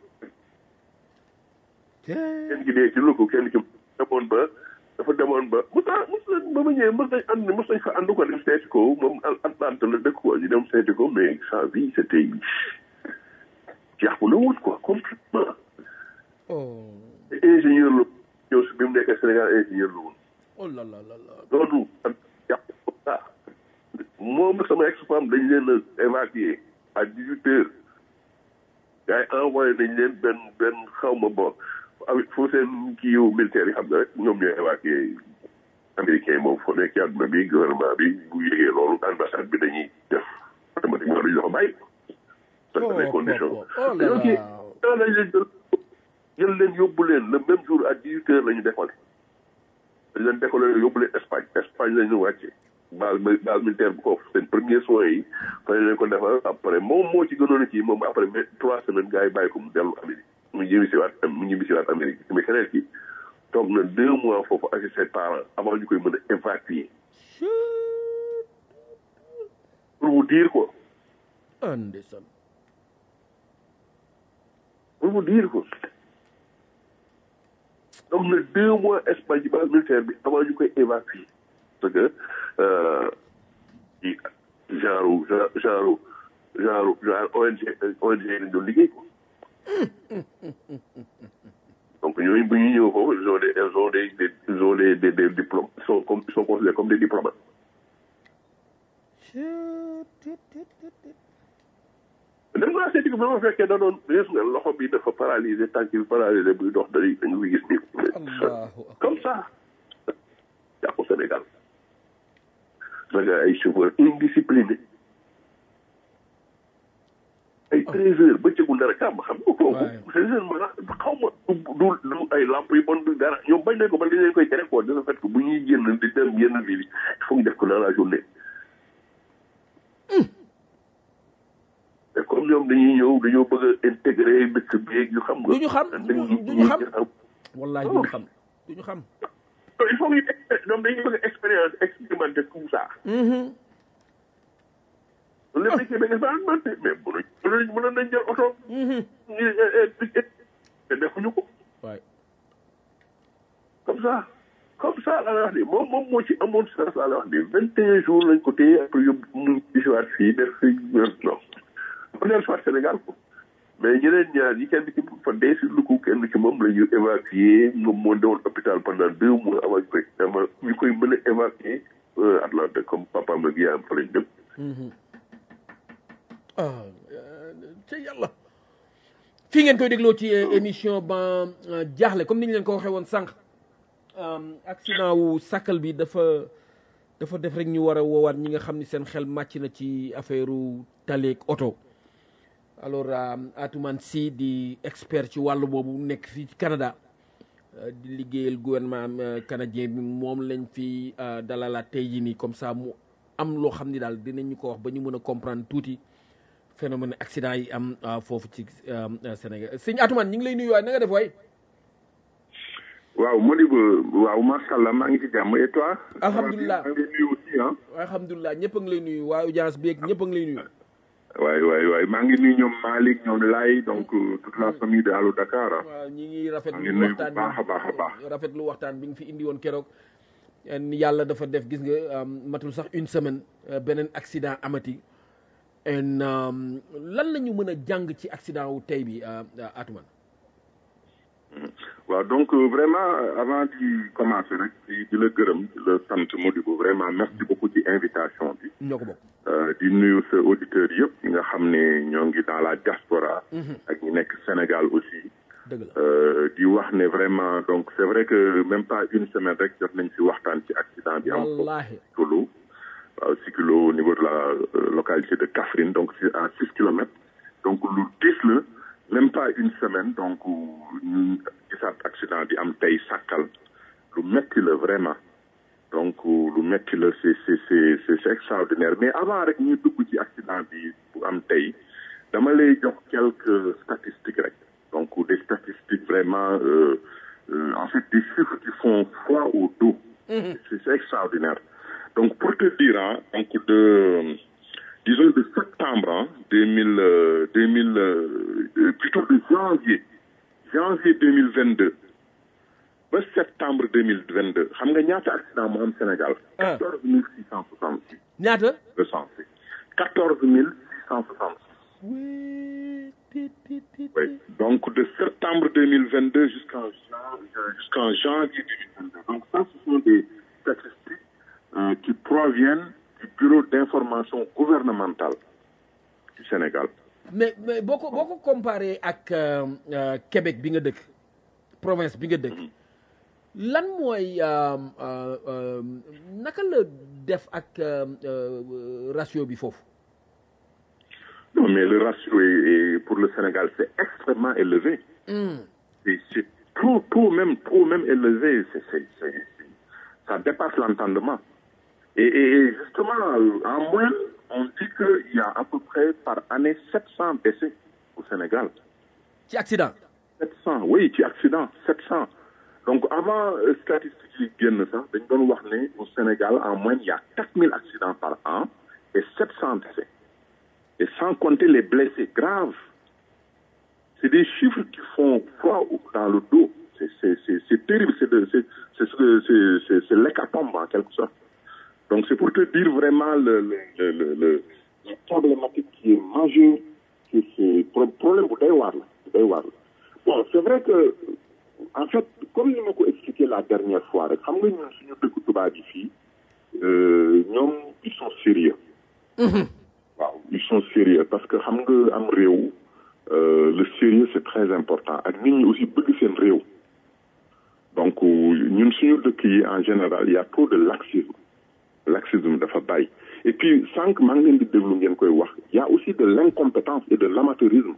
ay kenn ki dee ci le coup kenn ki demoon ba dafa demoon ba mos naa mos na ba ma ñëwee mos nañ ànd mos nañ fa ànd ko dem seeti ko moom Atlante la dëkk quoi ñu dem seeti ko mais sa vie c'était jàpp na wut quoi complètement oh ingénieur la ñëw si bi mu nekkee Sénégal ingénieur la woon oh là là là là loolu ak jàpp ko ça moom ak sama ex-femme dañ leen a évacué à dix huit heures gars yi envoyé nañ leen benn benn xaw ma bon avec foo seen kii yow militaire yi xam ne rek ñoom ñooy évacué américain yi moom foo nekk ci àdduna bi gouvernement bi bu yégee loolu ambassade bi dañuy def automatiquement dañu dafa bàyyi parce que les conditions oh là ok là daa lañ leen jël jël leen yóbbu leen le même jour à dix huit heures la ñu décollé dañ leen décollé yóbbu leen Espagne Espagne la ñu wàcce base base militaire bu foofu seen premier soins yi fa leen ko defal après moom moo ci gënoon a kii moom après mais trois semaines gars yi bàyyi ko mu dellu Amérique mu ñibbi si waat mu ñibbi si waat Amérique mais keneen ki toog na deux mois foofu avec ses parents avant ñu koy mën a évacuer pour vous dire quoi ah ndeysaan pour vous dire quoi donc na deux mois Espagne ci base militaire bi avant ñu koy évacuer parce que euh, ci genre genre genre genre genre ONG ONG lañ doon liggéey quoi donc ñooñu bu ñu ñëw foofu ils ont des ils ont des des ils ont des des des diplômes ils sont comme ils sont considérés comme des diplomates dem naa seeti ko bi ma fekkee da doon gis nga loxo bi dafa paralysé tànk bi paralysé buy dox dañuy dañu koy gis nii allahu akbar comme ça jàpp Sénégal parce que ay chauffeurs indisciplinés ay treize heures bëccëgu dara kàmm xam nga kooku Ouais. sincèrement xaw ma du du du ay lamp yu bon du dara ñoom bañ nañ ko ba dañ leen koy tere quoi de ce fait que bu ñuy génn di dem yenn ville yi il faut ñu def ko dans la journée te comme ñoom dañuy ñëw dañoo bëgg a intégrer dëkk bi yu xam nga du ñu xam du du ñu xam wallahi du ñu xam du ñu xam il faut que ñu ñoom dañuy bëgg a expérience expérimenter tout ça Mhm. loolu lépp dañ koy bëgg a expérimenté mais mënuñ mënuñ mënoon nañ jël oto Mhm. ñu te defuñu ko waay comme ça comme ça la wax ni moom moom moo ci amoon sens la wax ni vingt et un jours lañ ko téye après yóbbu mu isiwaat fii def fi non mu neel soit Sénégal ko mais ñeneen ñaar yi kenn ki fa dee si luku kenn ki moom la ñu évacué moom moo newoon hôpital pendant deux mois avant ñu koy ama ñu koy mën a évacué Atlanta comme papaam ak yaayam fa lañ dem ah ca yàlla fii ngeen koy dégloo ci émission ba jaaxle comme ni ñu leen ko waxee woon sànq accident wu sàkkal bi dafa dafa def rek ñu war a woowaat ñi nga xam ni seen xel màcc na ci affaire taleeg oto alors Atoumane Sy di expert ci wàllu boobu nekk fii ci Canada di liggéeyal gouvernement canadien bi moom lañ fi dalalaat tey jii nii comme ça mu am loo xam ni daal dinañu ko wax ba ñu mën a comprendre tuuti phénomène accident yi am foofu ci Sénégal sëñ Atoumane ñu ngi lay nuyu waay na nga def waay. waaw Modibo waaw macha allah maa ngi ci jàmm et toi. alhamdulilah maa ngi lay nuyu aussi ah. alhamdulilah ñëpp a ngi lay nuyu waa audience bi ñëpp a ngi lay nuyu. waay waay waay maa ngi nuyu ñoom Malick ñoom Laye donc toute la famille de Allo Dakar. waaw ñi ngi rafetlu maa ngi nuyu bu waxtaan baax a baax a baax. rafetlu waxtaan bi nga fi indi woon keroog. yàlla dafa def gis nga matul sax une semaine beneen accident amati. en lan la ñu mën a jàng ci accident wu tey bi Atoumane. waaw donc vraiment avant di commencer rek di di la gërëm di la sant Modibo vraiment merci beaucoup ci invitation bi. ñoo ko bokk. di nuyu sa auditeurs yëpp ñi nga xam ne ñoo ngi dans la diaspora. ak ñi nekk Sénégal aussi. dëgg la di wax ne vraiment donc c'est vrai que même pas une semaine rek jot nañ ci waxtaan ci accident bi am wallaahi Sikilo waaw Sikilo au niveau de la localité de Kaffrine donc c'est à six kilomètres donc lu diis la même pas une semaine donc ñu gisaat accident bi am tey sàkkal lu metti la vraiment donc lu metti la c'est c'est c'est c'est extraordinaire mais avant rek ñu dugg ci accident bi bu am tey dama lay jox quelques statistiques rek donc des statistiques vraiment euh, euh, en fait des chiffres qui font froid au dos c'est c'est extraordinaire donc pour te dire hein, donc de disons de septembre hein, 2000 euh, 2000 euh, plutôt de janvier janvier 2022 ba septembre 2022 xam nga ñaata accident mu am Sénégal Ah. 14 666 ñaata. recensé 14 666 oui ti ti ti Oui. Donc de septembre 2022 jusqu'en jan- jusqu'en janvier 2022. Donc ça, ce sont des statistiques euh, qui proviennent du Bureau d'information gouvernementale du Sénégal. mais mais boo ko boo ko comparé ak euh, euh, Québec bi nga dëkk province bi nga dëkk lan mooy euh, euh, euh, naka la def ak euh, euh, ratio bi foofu. Non, mais le ratio est, est- pour le Sénégal, c'est extrêmement élevé. C'est c'est trop, trop même, trop même élevé. C'est- c'est- c'est- c'est- ça dépasse l'entendement. Et, et- et justement, euh, en moyenne, on dit qu'il y a à peu près par année 700 décès au Sénégal. ci accident. 700, oui, ci accident, 700. Donc avant euh, statistiques yi génn sax dañ doon wax ne au Sénégal en moyenne il y a 4000 accidents par an et 700 décès. Et sans compter les blessés graves. C'est des chiffres qui font froid au- dans le dos. C'est c'est- c'est- c'est terrible, c'est de- c'est- c'est ce que- c'est- c'est- c'est l'hécatombe en quelque sorte. Donc c'est pour te dire vraiment le, le, le, le, le- la problématique qui est majeure, que c'est pro- problème bu doy waar la bu doy waar la. Bon, c'est vrai que en fait comme ni ma ko expliqué la dernière fois rek xam nga ñun suñu dëkku tubaab yi fii euh, ñoom ils sont sérieux waaw ils sont sérieux parce que xam nga am réew euh, le sérieux c'est très important ak nit ñi aussi bëgg seen réew donc ñun suñu dëkk yi en général il y a trop de laxisme laxisme dafa bàyyi et puis sànq maa ngi leen di déglu ngeen koy wax il y a aussi de l'incompétence et de l'amateurisme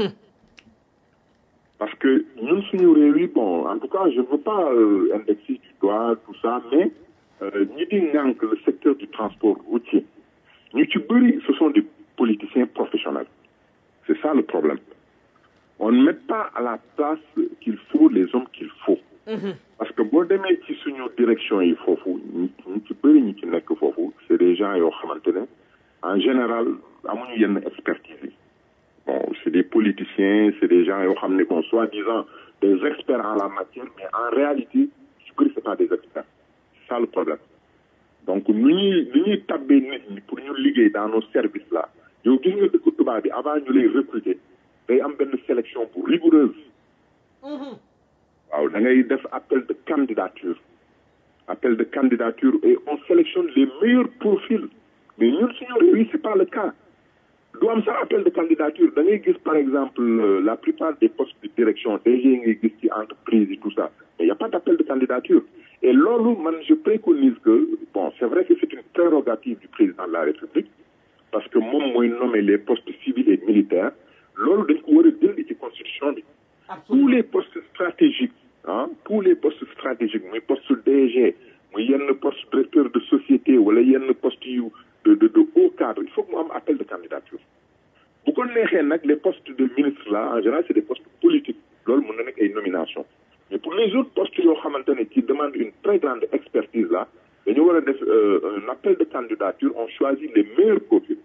parce que ñun suñu réew yi bon en tout cas je ne veux pas euh, indexer du doigt tout ça mais euh, ñi di ŋànk le secteur du transport routier ñu ci bëri ce sont des politiciens professionnels c'est ça le problème on ne met pas à la place qu'il faut les hommes qu'il faut parce que boo demee ci suñu direction yi foofu ñi ñi ci bëri ñi ci nekk foofu c'est des gens yoo xamante ne en général amuñu yenn expertise yi bon c'est des politiciens c'est des gens yoo xam ne bon soi-disant des experts en la matière mais en réalité su bëri c'est par des experts c'est ça le problème donc nu ñuy nu ñuy tabbee nit ñi pour ñu liggéey dans nos services là yow gis nga dëkk tubaab bi avant ñu lay recruter day am benn sélection bu rigoureuse waaw da ngay def appel de candidature appel de candidature et on sélectionne les meilleurs profils mais ñun suñu réew yi c'est pas le cas du am sax appel de candidature da ngay gis par exemple euh, la plupart des postes de direction DG ngay gis ci entreprise yi tout ça mais y a pas d'appel de candidature et loolu man je préconise que bon c'est vrai que c'est une prérogative du président de la République parce que moom mooy nommer les postes civils et militaires loolu dañ ko war a dindi ci constitution bi tous les postes stratégiques ah tous les postes stratégiques muy poste DG muy yenn poste directeur de société wala yenn poste yu de de de haut cadre il faut que mu am appel de candidature bu ko neexee nag les postes de ministre là en général c'est des postes politiques loolu mën na nekk ay nomination mais pour les autres postes yoo xamante ne qui demandent une très grande expertise là dañu war a def euh, un appel de candidature on choisit les meilleurs profils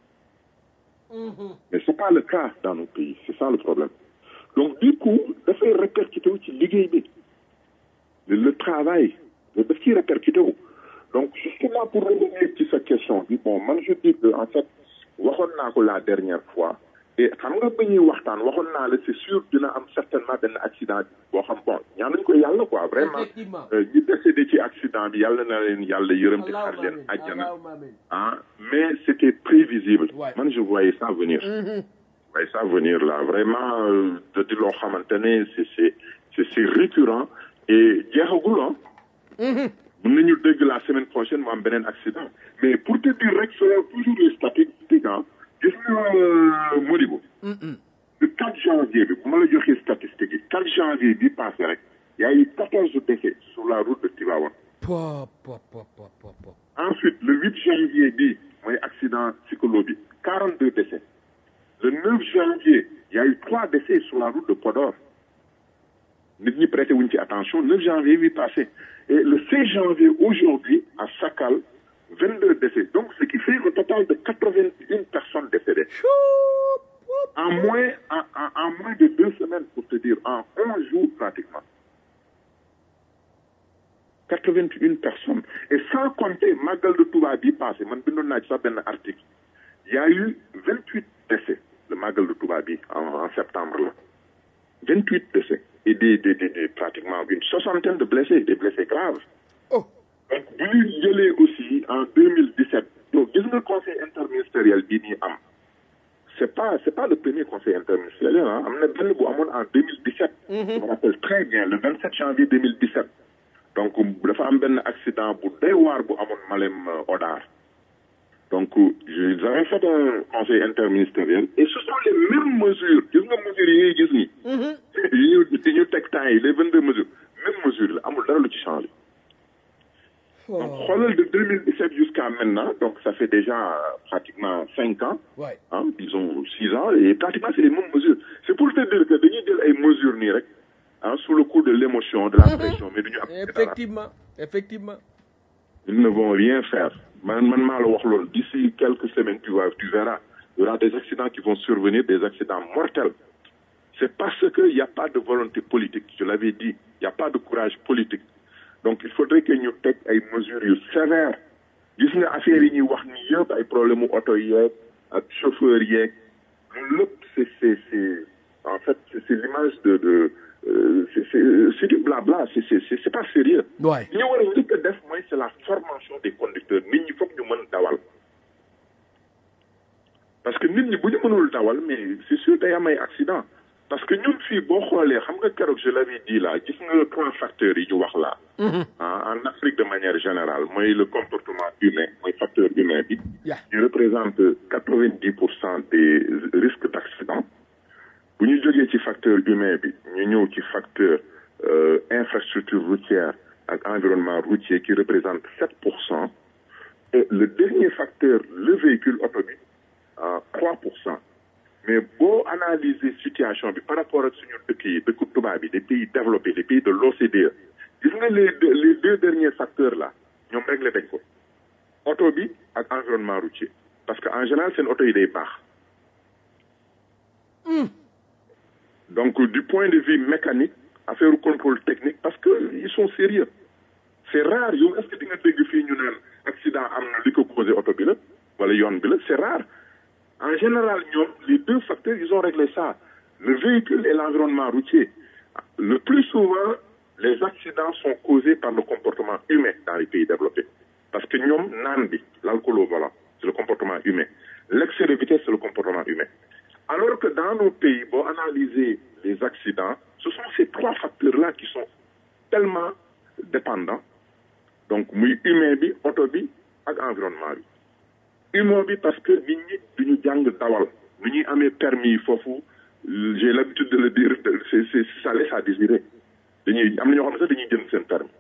mais c'est pas le cas dans nos pays c'est ça le problème donc du coup dafay répercuté wu ci liggéey bi le, le travail daf ciy répercuté wu donc justement pour revenir ci sa question bi bon man je dis que en fait waxoon naa ko la dernière fois et xam nga ba ñuy waxtaan waxoon naa la c'est sûr dina am certainement benn accident boo xam bon ñaanuñ ko yàlla quoi vraiment Effectivement. euh, ñi décédé ci accident bi yàlla na leen yàlla yërëm te xar Allahumma leen amin, àjjana Allahumma amin. ah mais c'était prévisible Ouais. man je voyais ça venir voyais ça venir là vraiment euh, da di loo xamante ne c'est c'est c'est c'est récurrent et jeexagul ah mën nañu dégg la semaine prochaine mu am beneen accident mais pour te dire rek selon toujours les statistiques ah gis nga euh, Modibo le 4 janvier bi bu ma la joxee statistiques yi 4 janvier bi passé rek y a eu 14 décès sur la route de Tivaouane Po, po, po, po, po, po. Ensuite, le 8 janvier bi mooy accident psycholo bi 42 décès. Le 9 janvier, il y a eu trois décès sur la route de Podor. Nit ñi prêté wuñ ci attention 9 janvier bi passé. Et le 16 janvier aujourd'hui à Sakal 22 décès. Donc ce qui fait un total de 81 personnes décédées. En moins en, en, en moins de deux semaines pour te dire en 11 jours pratiquement. 81 personnes. Et sans compter Magal de Touba bi passé, man bindoon naa ci sax benn article. Il y a eu 28 décès, le Magal de Touba bi en, en septembre là. 28 décès. Et des, des, des, des- pratiquement une soixantaine de blessés, des blessés graves. Oh. Donc, bu ñu jëlee aussi en 2017, donc gis nga conseil interministériel bii nii am. C'est pas, c'est pas le premier conseil interministériel, hein. am na benn bu amoon en 2017. Je me rappelle très bien, le 27 janvier 2017. donc dafa am benn accident bu doy waar bu amoon Malem euh, Odar donc euh, ils avaient fait un conseil interministériel et ce sont les mêmes mesures gis nga mesures yi ngay gis nii yi ñu yi ñu teg temps yi les vingt deux mesures même mesure la amul dara lu ci changé donc xoolal de 2017 jusqu'à maintenant donc ça fait déjà euh, pratiquement cinq ans Ouais. hein, disons six ans et pratiquement c'est les mêmes mesures c'est pour te dire que dañuy jël ay mesures nii rek ah sous le coup de l'émotion de la pression mais duñu appliquer dara. Effectivement, effectivement. ils ne vont rien faire man man maa la wax loolu d'ici quelques semaines tu vas tu verras il y aura des accidents qui vont survenir des accidents mortels c'est parce que il y a pas de volonté politique je l'avais dit il y a pas de courage politique donc il faudrait que ñu teg ay mesures yu sévères gis nga affaire yi ñuy wax ni yëpp ay problème mu oto yeeg ak chauffeur yeeg loolu lépp c'est c'est c'est en fait c'est c'est l'image de de euh, c'est c'est c'est du blabla c'est c'est c'est c'est pas sérieux Ouais. li ñu war a njëkk a def mooy c'est la formation des conducteurs nit ñi foog ñu mën dawal parce que nit ñi bu ñu mënul dawal mais c'est sûr day am ay accident parce que ñun fii boo xoolee xam nga keroog je l'avais dit là gis nga trois facteurs yi ñu wax là ah en Afrique de manière générale mooy le comportement humain mooy facteur humain bi Yeah. qui représente quatre-vingt-dix pour cent des risques d'accident bu ñu jógee ci facteur humain bi ñu ñëw ci facteur euh, infrastructure routière ak environnement routier qui représente sept pour cent et le dernier facteur le véhicule auto bi à trois pour cent mais boo analyser situation bi par rapport ak suñu dëkk yi dëkku tubaab yi des pays développés des pays de l'OCDE gis nga les deux les deux derniers facteurs là ñoom réglé dañ ko auto bi ak environnement routier parce que en général seen auto yi day baax donc du point de vue mécanique affaire contrôle technique parce que ils sont sérieux c'est rare yow est-ce que di nga dégg fii ñu naan accident am na li ko causé oto bi la wala yoon bi la c'est rare en général ñoom les deux facteurs ils ont réglé ça le véhicule et l'environnement routier le plus souvent les accidents sont causés par le comportement humain dans les pays développés parce que ñoom naan bi l'alcool au volant c'est le comportement humain l'excès de vitesse c'est le comportement humain alors que dans nos pays boo analyser les accidents ce sont ces trois facteurs-là qui sont tellement dépendants donc muy humain bi oto bi ak environnement bi humain bi parce que nit ñi duñu jàng dawal nu ñuy amee permis foofu j'ai l'habitude de le dire c'est c'est ça laisse à désirer dañuy am na ñoo xam ne sax dañuy jënd seen permis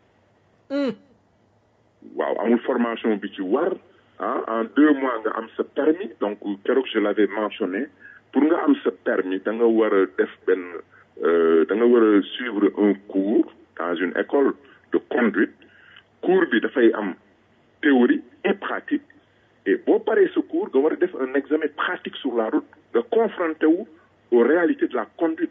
waaw amul formation bi ci war ah en deux mois nga am sa permis donc keroog je l'avais mentionné pour nga am sa permis da nga war a def benn da nga war a suivre un cours dans une école de conduite cours bi dafay am théorie et pratique et boo paree ce cours nga war a def un examen pratique sur la route nga confronté wu aux réalités de la conduite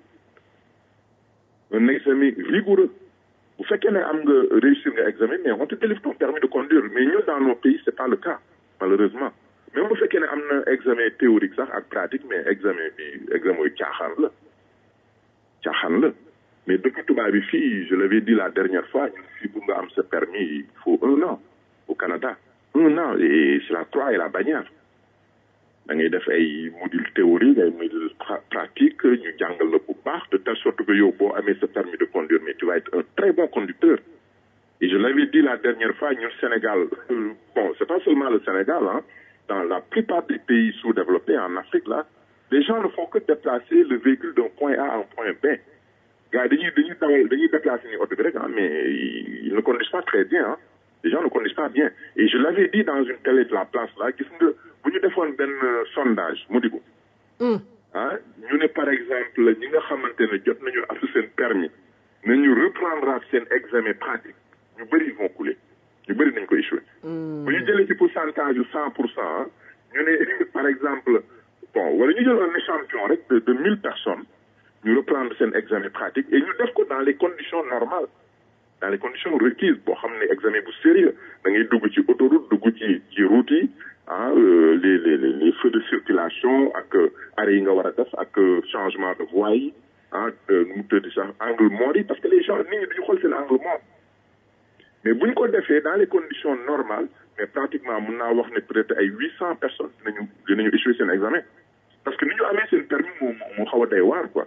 un examen rigoureux bu fekkee ne am nga réussir nga examen mais on te délivre ton permis de conduire mais ñun dans nos pays c'est pas le cas malheureusement même bu fekkee ne am na examen théorique sax ak pratique mais examen bi examen yu caaxaan la caaxaan la mais dëkk tubaab bi fii je l'avais dit la dernière fois ñun fii pour nga am sa permis il faut un an au Canada un an et c'est la croix et la bannière da ngay def ay module théorique ay module pratique ñu jàngal la bu baax de telle sorte que yow boo amee sa permis de conduire mais tu vas être un très bon conducteur et je l'avais dit la dernière fois ñun Sénégal bon c'est pas seulement le Sénégal hein dans la plupart des pays sous-développés en Afrique là les gens ne font que déplacer le véhicule d'un point A à un point B gars dañuy dañuy dawal dañuy déplacer ni oto bi rek ah mais ils ne conduisent pas très bien ah les gens ne conduisent pas bien et je l'avais dit dans une télé de la place là gis nga bu ñu defoon benn sondage mu di ko ah ñu ne par exemple ñi nga xamante ne jot nañu am seen permis nañu reprendre seen examen pratique ñu bëri ils vont couler ñu bëri nañ ko échouer bu ñu jëlee ci pourcentage yu cent pour cent ñu ne par exemple bon wala ñu jël un échantillon rek de de mille personnes ñu reprendre seen examen pratique et ñu def ko dans les conditions normales dans les conditions requises boo xam ne examen bu sérieux da ngay dugg ci autoroute dugg ci ci route yi ah les les les feux de circulation ak arrêt yi nga war a def ak changement de voie yi ah nu mu tëdd sax angle mort yi parce que les gens nit ñi duñu xool seen angle mort mais bu ñu ko defee dans les conditions normales mais pratiquement mun naa wax ne peut-être ay huit cent personnes dinañu dinañu échouer seen examen parce que ni ñu amee seen permis moo moo xaw a day waar quoi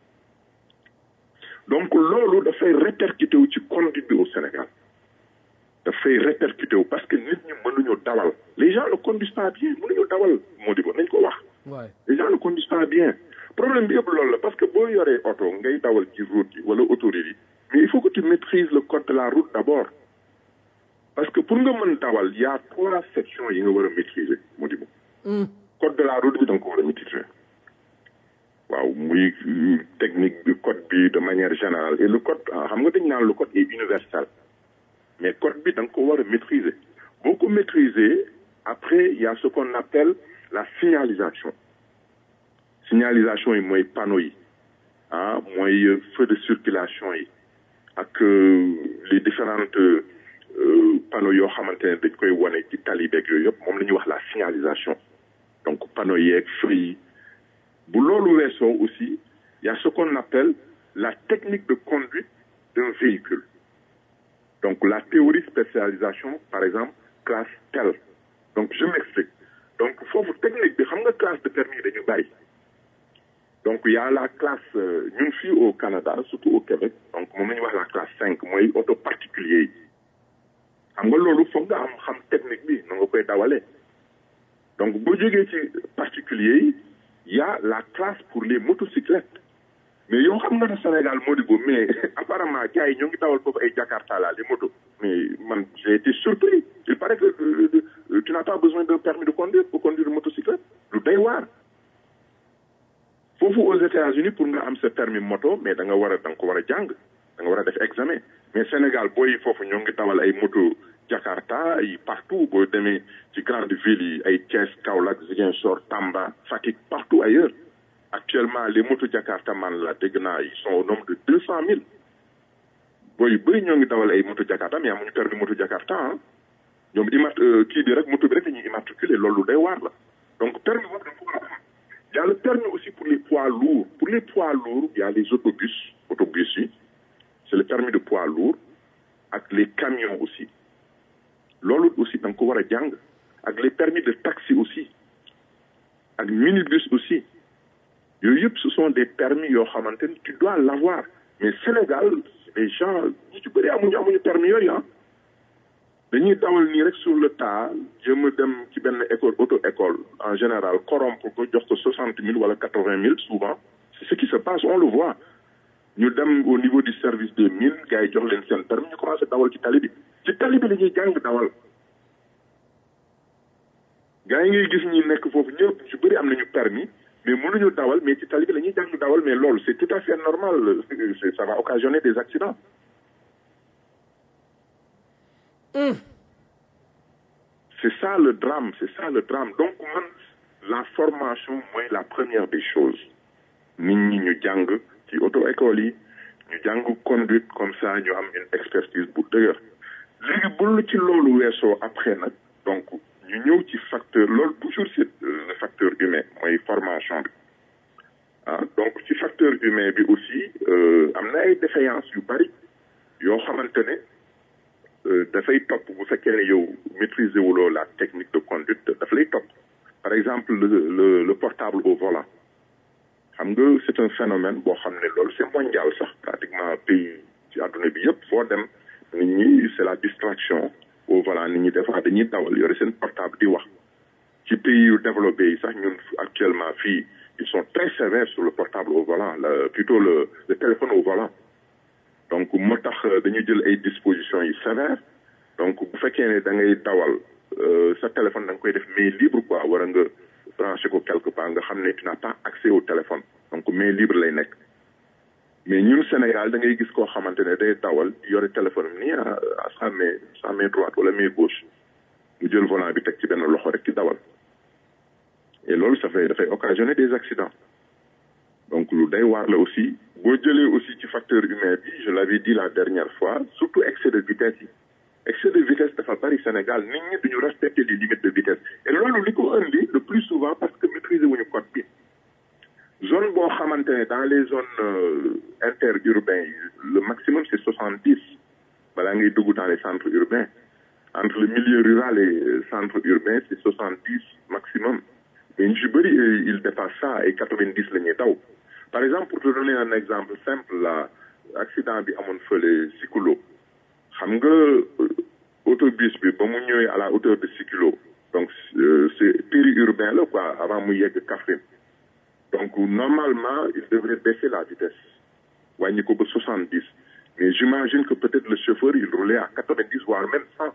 donc loolu dafay répercuté wu ci conduite bi au Sénégal dafay répercuté wu parce que nit ñi mënuñu dawal les gens ne conduisent pas bien mënuñu dawal moo di ko nañ ko wax les gens ne conduisent pas bien problème bi yëpp loolu la parce que boo yoree oto ngay dawal ci route yi wala autoroute yi mais il faut que tu maîtrises le code de la route d'abord parce que pour nga mën dawal y a trois sections yi nga war a maîtriser moo di ko code de la route bi da nga ko war a maîtriser waaw muy technique bi code bi de manière générale et le code xam nga dañ naan le code est universel mais code bi da nga ko war a maîtriser boo ko maîtriser après il y a ce qu'on appelle la signalisation signalisation yi mooy panneaux yi ah mooy feu de circulation yi ak les différentes panneaux yoo xamante ne dañ koy wane ci tali beeg yooyu yëpp moom la ñuy wax la signalisation donc panneaux yeeg feu yi bu loolu weesoo aussi il y a ce qu'on appelle la technique de conduite d'un véhicule donc la théorie spécialisation par exemple classe telle donc je m'explique donc foofu technique bi xam nga classe de permis dañu bari donc il y a la classe ñun fii au Canada surtout au Québec donc moom la ñuy wax la classe cinq mooy auto particulier yi xam nga loolu foog nga am xam technique bi na nga koy dawalee donc boo jógee ci particulier yi il y a la classe pour les motocyclettes mais yow xam nga ne Sénégal moo di ko mais apparemment gars yi ñoo ngi dawal foofu ay Jakarta la les motos mais man j'ai été surpris il paraît que euh, tu n'as pas besoin d'un permis de conduire pour conduire une motocyclette lu day waar foofu aux États-Unis pour nga am sa permis moto mais da nga war a da nga ko war a jàng da nga war a def examen mais Sénégal booy foofu ñoo ngi dawal ay moto Jakarta ay partout boo demee ci grande ville yi ay Thiès Kaolack Ziguinchor Tamba Fatick partout ailleurs actuellement les motos Jakarta man la dégg naa ils sont au nombre de deux cent mille booy yu bëri ñoo ngi dawal ay moto jakarta mais amuñu permis moto jakarta ah ñoom immat kii bi rek moto bi rek dañuy immatriculé loolu day waar la donc permis boobu dafa war a am il y a le permis aussi pour les poids lourds pour les poids lourds il y a les autobus autobus yi c'est le permis de poids lourd ak les camions aussi loolu aussi da nga ko war a jàng ak les permis de taxi aussi ak minibus aussi yooyu yëpp ce sont des permis yoo xamante ni tu dois l'avoir mais Sénégal les gens ñi ci bëri amuñu amuñu permis yooyu ah dañuy dawal nii rek sur le tas jëm a dem ci benn école auto école en général corrompre ko jox ko soixante mille wala quatre vingt mille souvent c'est ce qui se passe on le voit ñu dem au niveau du service des mines gars yi jox leen seen permis ñu commencé dawal ci tali bi ci tali bi la ñuy jàng dawal gars yi ngay gis ñi nekk foofu ñëpp ñu bëri am nañu permis mais mënuñu dawal mais ci tali bi la ñuy jàng dawal mais loolu c'est tout à fait normal ça va occasionner des accidents c'est ça le drame c'est ça le drame donc man la formation mooy la première des choses nit ñi ñu jàng ci auto école yi ñu jàng conduite comme ça ñu am une expertise bu dëgër léegi bul ci loolu weesoo après nag donc ñu ñëw ci facteur loolu toujours c'est le facteur humain mooy formation bi ah donc ci facteur humain bi aussi am na ay défaillances yu bari yoo xamante ne dafay topp bu fekkee ne yow maîtriser wuloo la technique de conduite daf lay topp par exemple le le le portable au volant xam nga c'est un phénomène boo xam ne loolu c'est mondial sax pratiquement pays ci àdduna bi yëpp foo dem nit ñi c'est la distraction au volant nit ñi des fois dañuy dawal yore seen portable di wax ci pays yu développé yi sax ñun actuellement fii ils sont très sévères sur le portable au volant le plutôt le le téléphone au volant donc moo tax dañuy jël ay dispositions yi sévères donc bu fekkee ne da ngay dawal sa téléphone da nga koy def main libre quoi war a nga branché ko quelque part nga xam ne tu n'as pas accès au téléphone donc main libre lay nekk mais ñun Sénégal da ngay gis koo xamante ne day dawal yore téléphone am nii à sa main sa main droite wala main gauche mu jël volant bi teg ci benn loxo rek ci dawal et loolu ça fait dafay occasionner des accidents donc lu day waar la aussi boo jëlee aussi ci facteur humain bi je l'avais dit la dernière fois surtout excès de vitesse yi excès de vitesse dafa bari Sénégal nit ñi duñu respecter les limites de vitesse et loolu li ko indi le plus souvent parce que maîtriser wuñu code bi zone boo xamante ne dans les zones interurbains yi le maximum c'est soixante dix balaa ngay dugg dans les centres urbains entre le milieu rural et centre urbain c'est soixante dix maximum mais ñu ci bëri il dépasse ça et quatre vingt dix la ñuy daw par exemple pour te donner un exemple simple là accident bi amoon fële Sikilo xam nga autobus bi ba mu ñëwee à la hauteur de Sikilo donc c'est périurbain la quoi avant mu yegg Kaffrine donc normalement il devrait baisser la vitesse wàññi ko ba soixante dix mais j'imagine que peut-être le chauffeur il roulait à quatre vingt dix voire même cent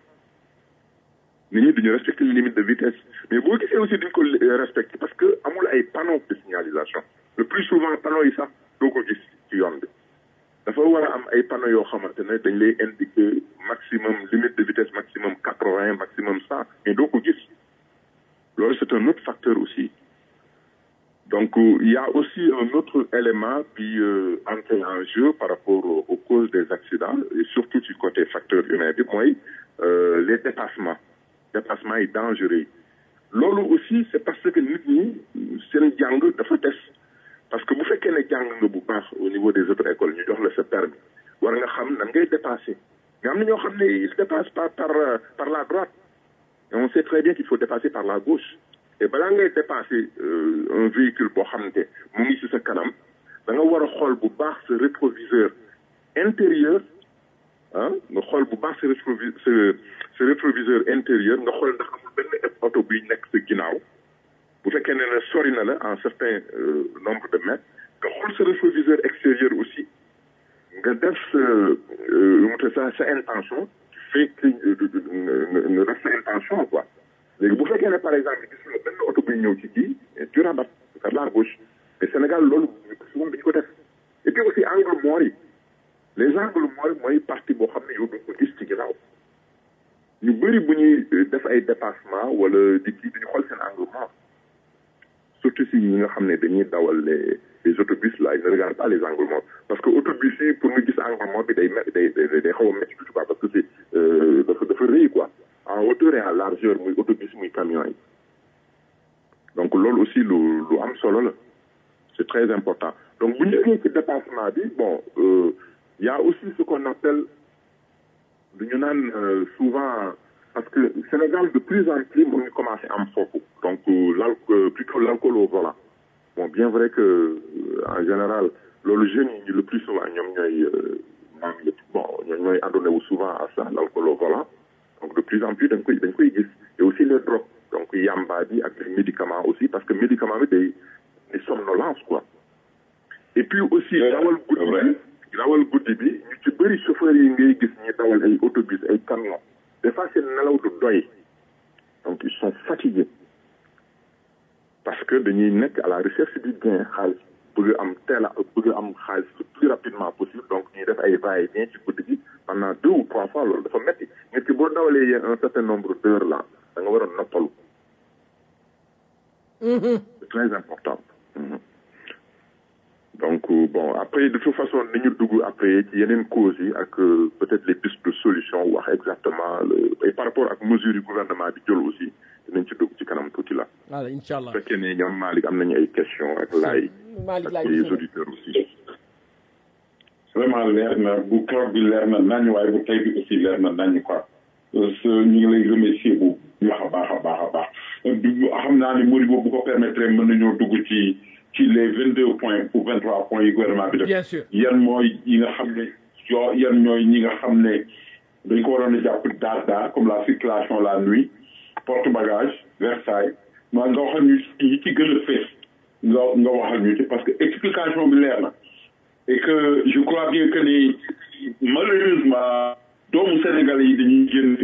nit ñi duñu respecter les limites de vitesse mais boo gisee aussi duñ ko respecter parce que amul ay panneaux de signalisation le plus souvent panneaux yi sax doo ko gis ci yoon bi dafa war a am ay panneaux yoo xamante ne dañ lay indiquer maximum limite de vitesse maximum quatre vingt maximum cent mais doo ko gis loolu c'est un autre facteur aussi donc il y a aussi un autre élément qui euh, entre en jeu par rapport aux, aux causes des accidents et surtout du côté facteur humain bi mooy euh, les dépassements dépassements yi dangereux yi loolu aussi c'est parce que nit ñi seen jàng dafa des parce que bu fekkee ne jàng nga bu baax au niveau des autres écoles ñu jox la sa permis war nga xam nan ngay dépasser nga am na ñoo xam ne ils dépassent pas par par la droite et on sait très bien qu'il faut dépasser par la gauche et balaa ngay dépasser un véhicule boo xamante mu ngi ci sa kanam da nga war a xool bu baax sa rétroviseur intérieur ah nga xool bu baax sa rétrovi sa sa rétroviseur intérieur nga xool ndax amul benn oto buy nekk sa ginnaaw bu fekkee ne ne sori na la en certain nombre de mètres nga xool sa rétroviseur extérieur aussi nga def sa mu sa sa intention fait que nga def sa intention quoi léegi bu fekkee ne par exemple gis nga benn oto buy ñëw ci kii tu rabattes par la gauche mais Sénégal loolu souvent dañu ko def et puis aussi angle mort yi les angles morts mooy partie boo xam ne yow duñ ko gis ci ginnaaw ñu bëri bu ñuy def ay dépassement wala di kii duñu xool seen angle mort surtout si ñi nga xam ne dañuy dawal les les autobus là ils ne regardent pas les angles morts parce que autobus yi pour nga gis angle mort bi day me day day day xaw a métti tuuti quoi parce que c'est euh, dafa dafa rëy quoi en hauteur et en largeur muy autobus muy camion yi donc loolu aussi lu lu am solo la c'est très important donc bu ñu jógee ci dépassement bi bon euh, y a aussi ce qu'on appelle du ñu naan euh, souvent parce que Sénégal de plus en plus mu ngi commencé am foofu donc euh, l'alcool plutôt l'alcool au volant bon bien vrai que euh, en général loolu jeunes yi le plus souvent ñoom ñooy naan lépp bon ñoom ñooy adonné wu souvent à ça l'alcool au volant donc de plus en plus dañ koy dañ koy gis et aussi les drogues donc yamba bi ak les médicaments aussi parce que médicament bi day day somnolence quoi et puis aussi dawal guddi bi dawal guddi bi ñu ci bëri chauffeurs yi ngay gis ñi dawal ay autobus ay camions des fois seen nelaw du doy donc ils sont fatigués parce que dañuy nekk à la recherche du gain xaalis bëgg am teel a bëgg am xaalis le plus rapidement possible donc ñuy def ay va et vient ci guddi gi pendant deux ou trois fois loolu dafa metti nit ki boo dawalee yéen un certain nombre d'heures là da nga war a noppalu c'est très important Mhm. donc euh, bon après de toute façon ni ñu dugg après ci yeneen causes yi ak euh, peut-être les pistes de solution wax exactement le et par rapport ak mesures yu gouvernement bi jël aussi dinañ ci dugg ci kanam tuuti la voilà incha allah bu fekkee ne ñoom Malick am nañu ay questions ak laay Malick ak laay les gis auditeurs aussi vraiment leer na bu keroog bi leer na nañ waaye bu tey bi aussi leer na nañ quoi parce que ñu ngi lay remercier bu baax a baax a baax a baax du xam naa ne Modibo bu ko permettre mën nañoo dugg ci ci les vingt deux points ou vingt trois points yi gouvernement bi def bien sûr yan mooy yi nga xam ne yoo yan ñooy ñi nga xam ne dañ ko waroon a jàpp daar daar comme la circulation la nuit porte bagage Versailles maa nga waxal ñu yi ci gën a fees nga nga waxal ñu ci parce que explication bi leer na et que je crois bien que ni malheureusement doomu Sénégal yi dañuy génn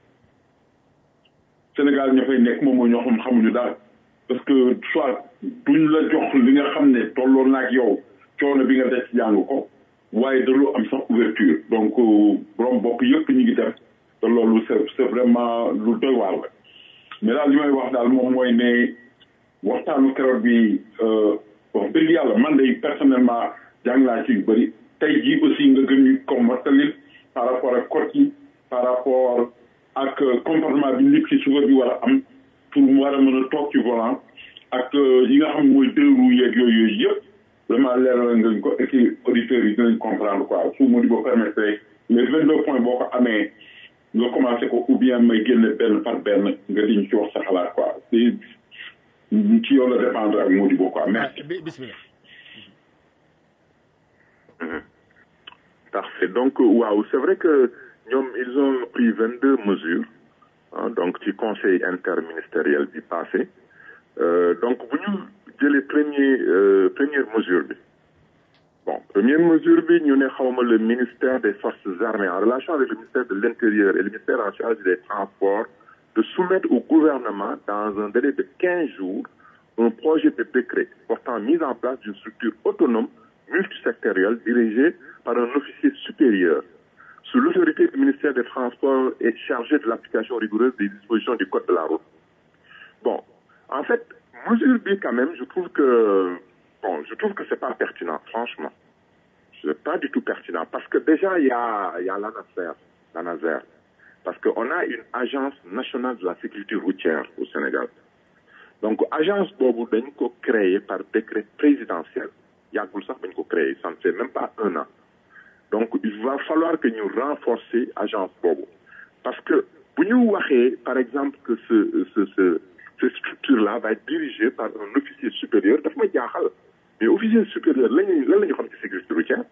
Sénégal ña fay nekk moom mooy ñoo xam xamuñu daal parce que soit duñ la jox li nga xam ne tolloo naag yow coono bi nga def jàng ko waaye dalu am sax ouverture donc borom bopp yëpp ñu ngi def te loolu c'est c'est vraiment lu doy waar la mais daal li may wax daal moom mooy ne waxtaanu keroog bi wax dëgg yàlla man de personnellement jàng naa ci yu bëri tey jii aussi nga gën ñu ko mottalil par rapport ak code yi par rapport ak comportement bi nit ki suba bi war a am pour mu war a mën a toog ci volant ak yi nga xam mooy deux roues yeeg yooyu yooyu yëpp vraiment leeral nga ko et puis auditeurs yi dinañ comprendre quoi su ma di ba permettre les vingt deux points boo ko amee nga commencé ko ou bien may génne benn par benn nga diñ ci wax sa xalaat quoi ci ci yow la dépendre ak Modibo quoi merci. bi bismillah Parfait. Donc, euh, waouh, c'est vrai que ñoom, ils ont pris 22 mesures, hein, donc ci conseil interministériel bi passé. Euh, donc, bu ñu jëlee premier euh, première mesure bi. Bon, première mesure bi ñu ne xawma le ministère des forces armées en relation avec le ministère de l'Intérieur et le ministère en charge des transports de soumettre au gouvernement dans un délai de 15 jours un projet de décret portant mise en place d'une structure autonome multisectorielle dirigée par un officier supérieur sous l'autorité du ministère des Transports et chargé de l'application rigoureuse des dispositions du Code de la route. Bon, en fait, mesure B quand même, je trouve que bon, je trouve que c'est pas pertinent, franchement. C'est pas du tout pertinent parce que déjà il y a il y a l'ANASER, l'ANASER, parce qu'on a une agence nationale de la sécurité routière au Sénégal. Donc agence boobu dañ ko créé par décret présidentiel yàggul sax bañ ko créé ça ne fait même pas un an donc il va falloir que ñu renforcer agence boobu parce que bu ñu waxee par exemple que ce ce ce cette structure là va être dirigée par un officier supérieur daf ma jaaxal mais officier supérieur lañuy lan la ñu xam ci sécurité routière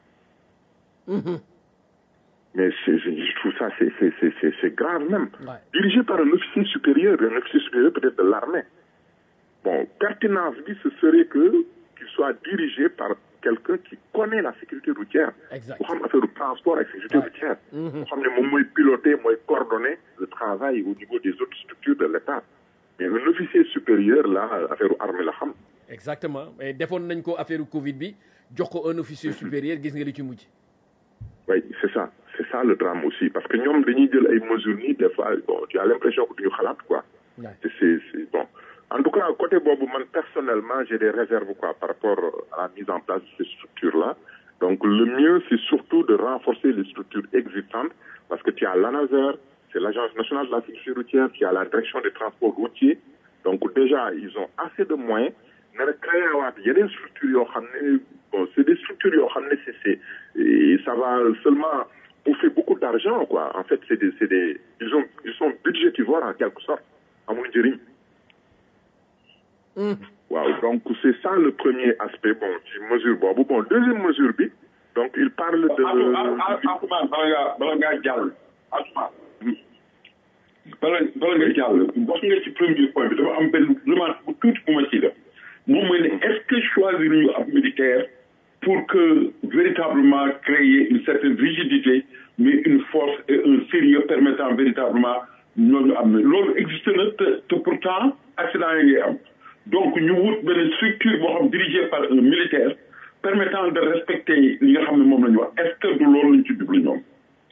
mais c'est je trouve ça c'est c'est c'est c'est c'est grave même Ouais. dirigé par un officier supérieur un officier supérieur peut-être de l'armée bon pertinence bi ce serait que qu'il soit dirigé par quelqu'un qui connaît la sécurité routière Exact. bu xam affaire transport ak sécurité Ouais. routière bu xam ne moom mooy piloter mooy coordonner le travail au niveau des autres structures de l'État mais un officier supérieur là affaire armée la xam exactement mais defoon nañ ko affaire Covid bi jox ko un officier supérieur gis nga li ci mujj. oui c'est ça c'est ça le drame aussi parce que ñoom dañuy jël ay mesures nii des fois bon tu as l'impression que duñu xalaat quoi Ouais. c'est c'est c'est bon En tout cas, côté Bobo, man, personnellement, j'ai des réserves quoi, par rapport à la mise en place de ces structures-là. Donc, le mieux, c'est surtout de renforcer les structures existantes parce que tu as l'ANASER, c'est l'Agence nationale de la sécurité routière, tu as la direction des transports routiers. Donc, déjà, ils ont assez de moyens. Mais créer il y a des structures, bon, c'est des structures, c'est, c'est, et ça va seulement bouffer beaucoup d'argent, quoi. En fait, c'est des, c'est des, ils ont, ils sont budgétivores en quelque sorte, à mon dire. Waaw donc c'est ça le premier aspect bon ci mesure boobu bon deuxième mesure bi donc il parle de. Atouma bala ngaa bala ngaa jàll Atouma bala bala nga jàll wax nga ci premier point bi dafa am benn remarque bu tuuti bu ma ciy def moom mooy ne est-ce que choisir ñu ab militaire pour que véritablement créer une certaine rigidité mais une force et un sérieux permettant véritablement ñooñu am na loolu existe na te te pourtant accident yi ngay am donc ñu wut benn structure boo xam dirigée par un militaire permettant de respecter li nga xam ne moom la ñu wax est-ce que du loolu lañ ci jublu ñoom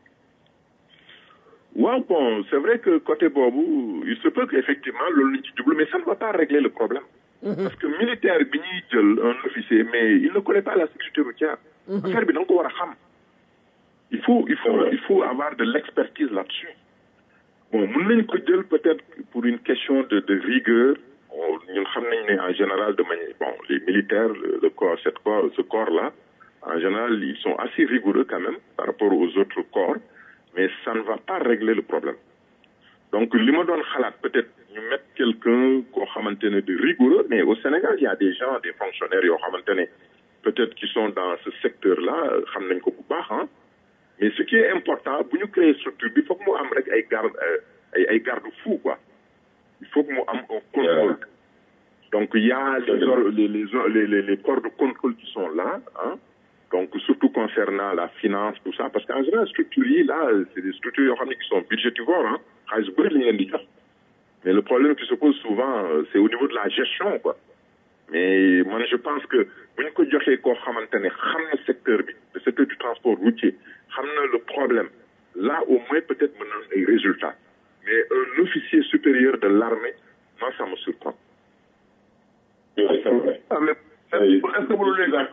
waaw bon c'est vrai que côté boobu il se peut que effectivement loolu lañ ci jublu mais ça ne va pas régler le problème parce que militaire bi ñuy jël un officier mais il ne connaît pas la sécurité routière affaire bi da nga ko war a xam il faut il faut il faut avoir de l'expertise là-dessus bon mën nañ ko jël peut-être pour une question de de rigueur ñun xam nañ ne en général de manière bon les militaires le, le corps cette corps ce corps là en général ils sont assez rigoureux quand même par rapport aux autres corps mais ça ne va pas régler le problème donc li ma doon xalaat peut-être ñu mettre quelqu'un koo xamante ne de rigoureux mais au Sénégal il y a des gens des fonctionnaires yoo xamante ne peut-être qui sont dans ce secteur là xam nañ ko bu baax ah mais ce qui est important bu ñu créer structure bi foog mu am rek ay garde ay ay garde-fou quoi il faut que mu am un contrôle donc il y a les, les, les, les, les corps de contrôle qui sont là hein donc surtout concernant la finance tout ça parce qu'en général structures yi là c'est des structures yoo xam ne qui sont budgétivores hein xaalis bëri la ñu leen di jox mais le problème qui se pose souvent c'est au niveau de la gestion quoi mais man je pense que bu ñu ko joxee koo xamante ne xam na secteur bi le secteur du transport routier xam na le problème là au moins peut-être mën na ay résultats mais un officier supérieur de l'armée moi ça me surprend c'est vrai ah mais est-ce que mënul nekk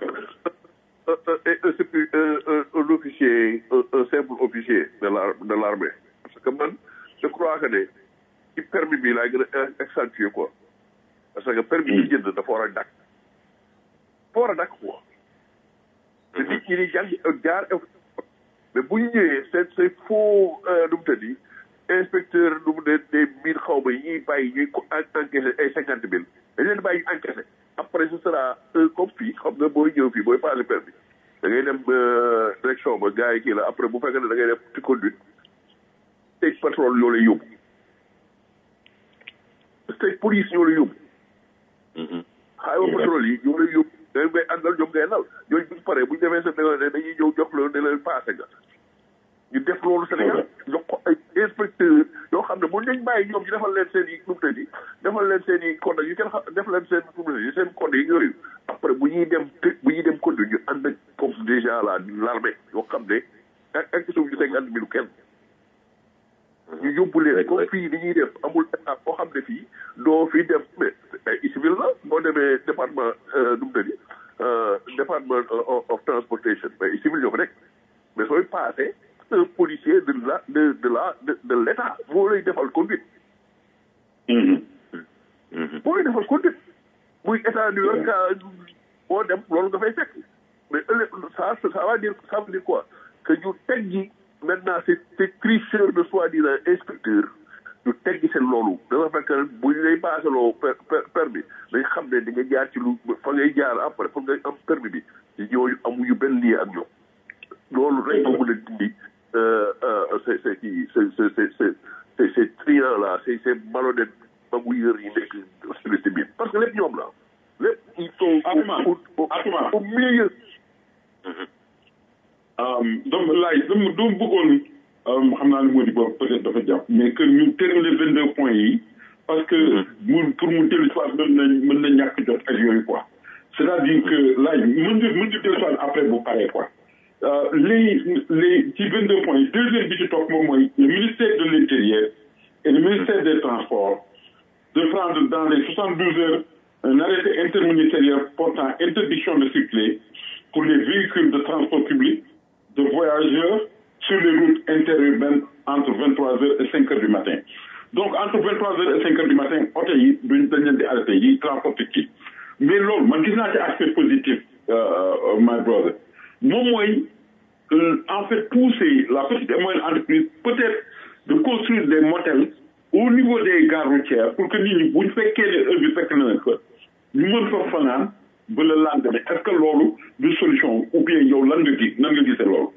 un officier un simple officier de la de l'armée parce que man je crois que ne ci permis bi laay gën a accentuer quoi parce que permis yi jënd dafa war a dakk dafa war a dakk quoi te nit ñi di jàng jaar mais bu ñu ñëwee c'est c'est faux nu mu tëddi inspecteur nu mu ne des mille xaw ma yi ñuy bàyyi ñuy encaissé ay cinquante mille dañ leen bàyyi ñu encaissé après ce sera comme fii xam nga booy ñëw fii booy passé permis da ngay dem direction ba gars yi kii la après bu fekkee ne da ngay def ci conduite state patrol ñoo lay yóbbu state police ñoo lay yóbbu highway patrol yi ñoo lay yóbbu da ngay àndal ñoom ngay nal ñooñu bu ñu paree bu ñu demee sa ne dañuy ñëw jox la ne leen passé nga ñu def loolu Sénégal jox ko ay inspecteur yoo xam ne bu ñu bàyyi ñoom ñu defal leen seen i numte yi defal leen seen i code yu kenn xam def leen seen numte yi seen code yi yooyu après bu ñuy dem bu ñuy dem code ñu ànd ak comme déjà la l'armée yoo xam ne ak ak suuf ñu cinquante mille kenn ñu yóbbu leen comme fii ni ñuy def amul état boo xam ne fii doo fii dem mais ay civil la boo demee département numte yi département of transportation mais civil ñoo fa nekk mais sooy passé un policier de la de de la de de l'état moo lay defal conduite. moo lay defal conduite. muy état New York boo dem loolu nga fay fekk mais ëllëg ça ça va dire ça veut dire quoi que ñu teggi maintenant c'est c'est tricheur de soi-disant inspecteur ñu teggi seen loolu dafa fekk bu ñu lay baasaloo per permis dañ xam ne di nga jaar ci lu fa ngay jaar après fa ngay am permis bi ñooñu amuñu benn lien ak ñoom loolu rek moo mën a dindi c'est c'est kii c'est c'est c'est c'est c'est triant là c'est c'est malhonnête magouilleurs yi nekk service bi parce que lépp ñoom la lépp ils sont au au milieu donc laay dama dama bëggoon xam naa ne moo di boobu peut-être dafa jàpp mais que ñu terminer vingt deux points yi parce que mu pour mu dellu si waat mën na mën na ñàkk jot ak yooyu quoi c'est-à-dire que laay mën nga mën nga dellu si waat après bu paree quoi les les ci vingt deux points yi deuxième bi ci topp moom mooy le ministère de l'intérieur et le ministère des transports de prendre dans les 72 heures un arrêté interministériel portant interdiction de circuler pour les véhicules de transport public de voyageurs sur les routes interurbaines entre 23h et 5h du matin. Donc, entre 23h et 5h du matin, oto yi duñ dañ leen di arrêté yi transporté kii mais loolu man gis naa ci aspect positif my brother moom mooy en fait pousser la petite et moyenne entreprise peut-être de construire des motels au niveau des gares routières pour que nit ñi buñ fekkee ne heure bi fekk na leen fa ñu mën fa fanaan ba le lendemain est-ce que loolu du solution ou bien yow lan nga gis nan nga gisee loolu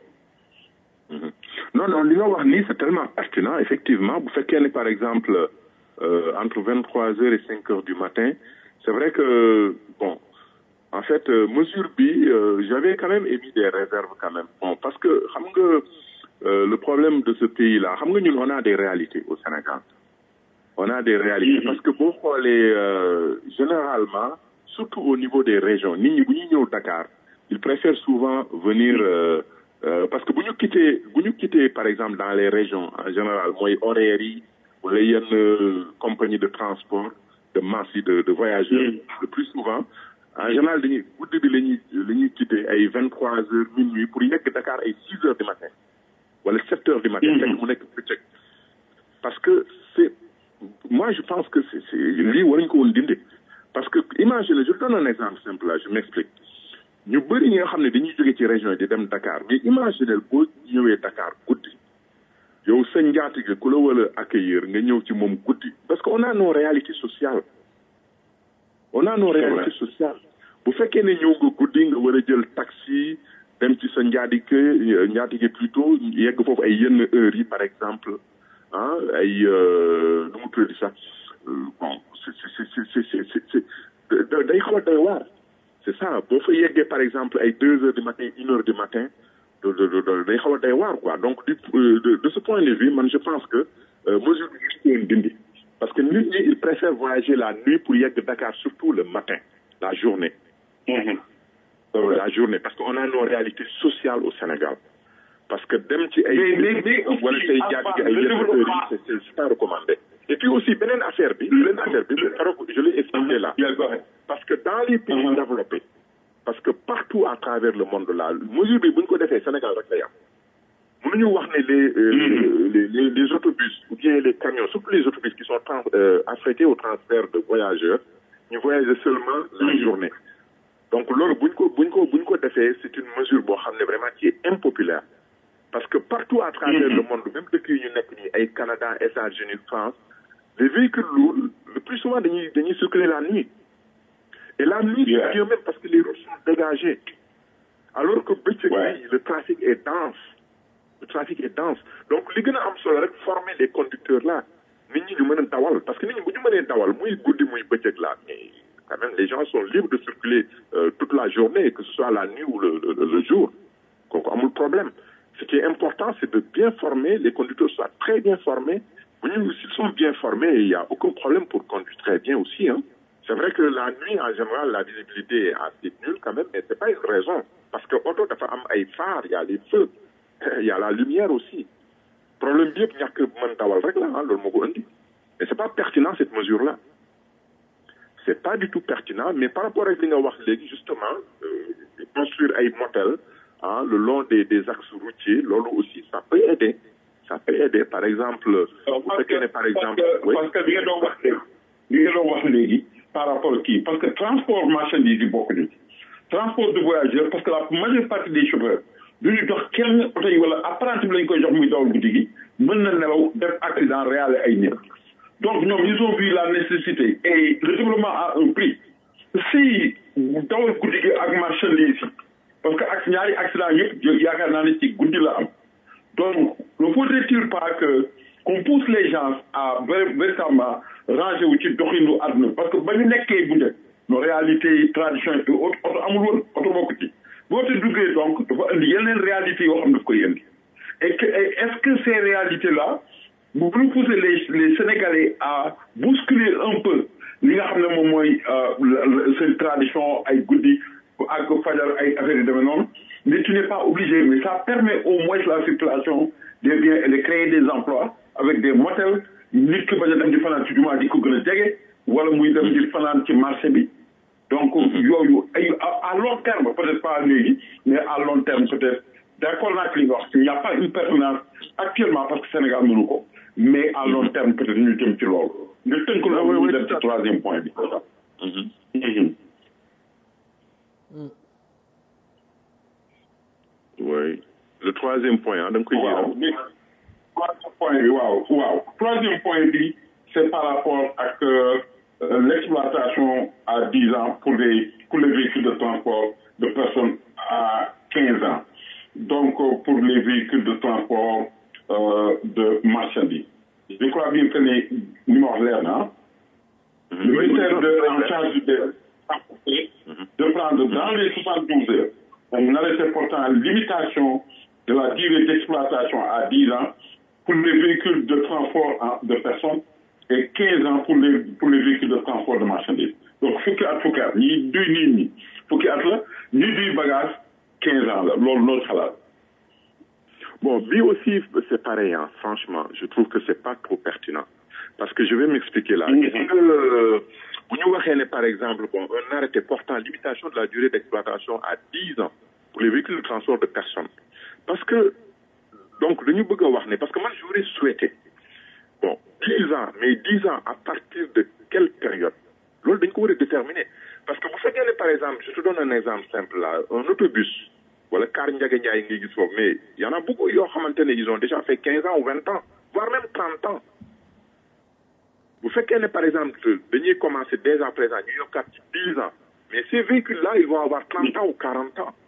non non li nga wax nii c'est tellement pertinent effectivement bu fekkee ne par exemple euh, entre vingt trois heures et cinq heures du matin c'est vrai que bon en fait euh, mesure bi euh, j'avais quand même émis des réserves quand même bon parce que xam nga le problème de ce pays là xam nga ñun on a des réalités au Sénégal on a des réalités parce que boo xoolee généralement surtout au niveau des régions nit ñi bu ñuy ñëw Dakar ils préfèrent souvent venir Euh, parce que bu ñu quitté bu ñu quitté par exemple dans les régions en général mooy horaires yi wala yenn compagnie de transport de masse yi de de voyageurs le plus souvent en général dañuy guddi bi la ñuy la ñuy quitté ay vingt trois heures minuit pour yegg Dakar ay six heures du matin wala sept heures du matin fekk mu nekk bëccëg parce que c'est moi je pense que c'est c'est lii waruñu ko woon dindi parce que imagine je donne un exemple simple là je m'explique ñu bëri ñi nga xam ne dañuy jóge ci région yi di dem Dakar mais imaginez boo ñëwee Dakar guddi yow sa njaatige ku la wala accueillir nga ñëw ci moom guddi parce que on a nos réalités sociales on a nos réalités sociales bu fekkee ne ñëw nga guddi nga war a jël taxi dem ci sa njaatige njaatige plutôt yegg foofu ay yenn heures yi par exemple ah ay nu mu tudd sax bon c'est c'est c'est c'est c'est day xaw a doy waar c'est ça boo fa yeggee par exemple ay deux heures du matin une heure du matin day xaw a day waar quoi donc du de de ce point de vue man je pense que mesure bi gis leen dindi parce que nit ñi ils préfèrent voyager la nuit pour yegg Dakar surtout le matin la journée la journée parce que on a nos réalités sociales au Sénégal parce que dem ci ay wala say jàgg ay yenn heures yi c'est c'est pas recommandé et puis aussi beneen affaire bi beneen affaire bi je l'ai expliqué là parce que dans les pays développés parce que partout à travers le monde là mesure bi bu ñu ko defee Sénégal rek lay am mënuñu wax ne les les les autobus ou bien les camions surtout les autobus qui sont affrétés au transfert de voyageurs ñu voyager seulement la journée donc loolu bu ñu ko bu ñu ko bu ñu ko defee c'est une mesure boo xam ne vraiment qui est impopulaire parce que partout à travers le monde même dëkk yi ñu nekk nii ay Canada États-Unis France les véhicules lourds le plus souvent dañuy dañuy circuler la nuit et la nuit c'est mieux même parce que les routes sont dégagées alors que bëccëg bi le trafic est dense le trafic est dense donc li gën a am solo rek former les conducteurs là nit ñi ñu mën a dawal parce que nit ñi bu ñu mënee dawal muy guddi muy bëccëg là mais quand même les gens sont libres de circuler euh, toute la journée que ce soit la nuit ou le le, le jour kooku amul problème ce qui est important c'est de bien former les conducteurs soient très bien formés bu ñu s'ils sont bien formés il y a aucun problème pour conduire très bien aussi hein c'est vrai que la nuit en général la visibilité est assez nulle quand même mais c'est pas une raison parce que oto dafa am ay phares il y a les feux il y a la lumière aussi problème bi yëpp ñàkk mën dawal rek la ah loolu moo ko indi mais c'est pas pertinent cette mesure là c'est pas du tout pertinent mais par rapport ak li nga wax léegi justement euh, construire ay motels ah le long des des axes routiers loolu aussi ça peut aider ça peut aider par exemple bu fekkee ne par exemple parce que li nga doon wax léegi li nga doon wax léegi par rapport kii parce que transport marchandise yi bokk nañ transport de voyageurs parce que la majeure partie des chauffeurs du ñu dox kenn oto yi wala apprenti bi lañ koy jox muy dawal guddi gi mën na nelaw def accident réel ay nit donc ñoom ils ont vu la nécessité et le développement a un prix si dawal guddi gi ak marchandise yi parce que ak ñaari accident yëpp yaakaar naa ne ci guddi la am donc ne faudrait-il pas que qu'on pousse les gens à véritablement ranger wu ci doxinu àdduna parce que ba ñu nekkee bu njëkk nos réalités tradition et autres oto amul woon oto bokk ci boo te duggee donc dafa indi yeneen réalités yoo xam daf koy indi et que est-ce que ces réalités là bu ñu pousser les les Sénégalais à bousculer un peu li nga xam ne moom mooy seen tradition ay guddi ak fajar ay affaires yu demee noonu mais tu n'es pas obligé mais ça permet au moins la circulation des biens et de créer des emplois avec des motels nit ki bañ a dem di fanaan ci jumaa di ko gën a jege wala muy dem di fanaan ci marché bi donc yooyu ay à long terme peut-être pas léegi mais à long terme peut-être d'accord naa li nga wax il n'y a pas une pertinence actuellement parce que Sénégal mënu ko mais à long terme peut-être ñu jëm ci loolu nga tënk loolu ñu dem ci troisième point bi oui le troisième point ah da nga koy waaw troisième point bi waaw waaw troisième point bi c'est par rapport ak l'exploitation à 10 ans pour les pour les véhicules de transport de personnes à 15 ans donc pour les véhicules de transport euh, de marchandises je crois bien que ne ni ma wax leer na le ministère de en charge de de prendre dans les 72 heures un arrêté portant limitation de la durée d'exploitation à 10 ans pour les véhicules de transport de personnes et 15 ans pour les, pour les véhicules de transport de marchandises. Donc, fukki at fukki at ñi duy nit ñi fukki at la ñi duy bagage 15 ans la loolu loolu xalaat. Bon, lui aussi, c'est pareil, hein. franchement. Je trouve que c'est pas trop pertinent. Parce que je vais m'expliquer là. Mhm. Est-ce que, vous nous voyez, par exemple, bon, un arrêté portant limitation de la durée d'exploitation à 10 ans pour les véhicules de transport de personnes. Parce que, donc, le bëgg a wax ne, parce que moi, j'aurais souhaité, bon, 10 ans, mais 10 ans à partir de quelle période Loolu dañ ko war a déterminer. Parce que bu fekkee ne, par exemple, je te donne un exemple simple là, un autobus, wala car Ndiaga Ndiaye ngay gis foofu, mais il y en a beaucoup yoo xamante ne ils ont déjà fait 15 ans ou 20 ans, voire même 30 ans. Vous faites qu'elle par exemple, dañuy commencer dès à présent, ñu yokkaat ci 10 ans. Mais ces véhicules-là, ils vont avoir 30 ans ou 40 ans.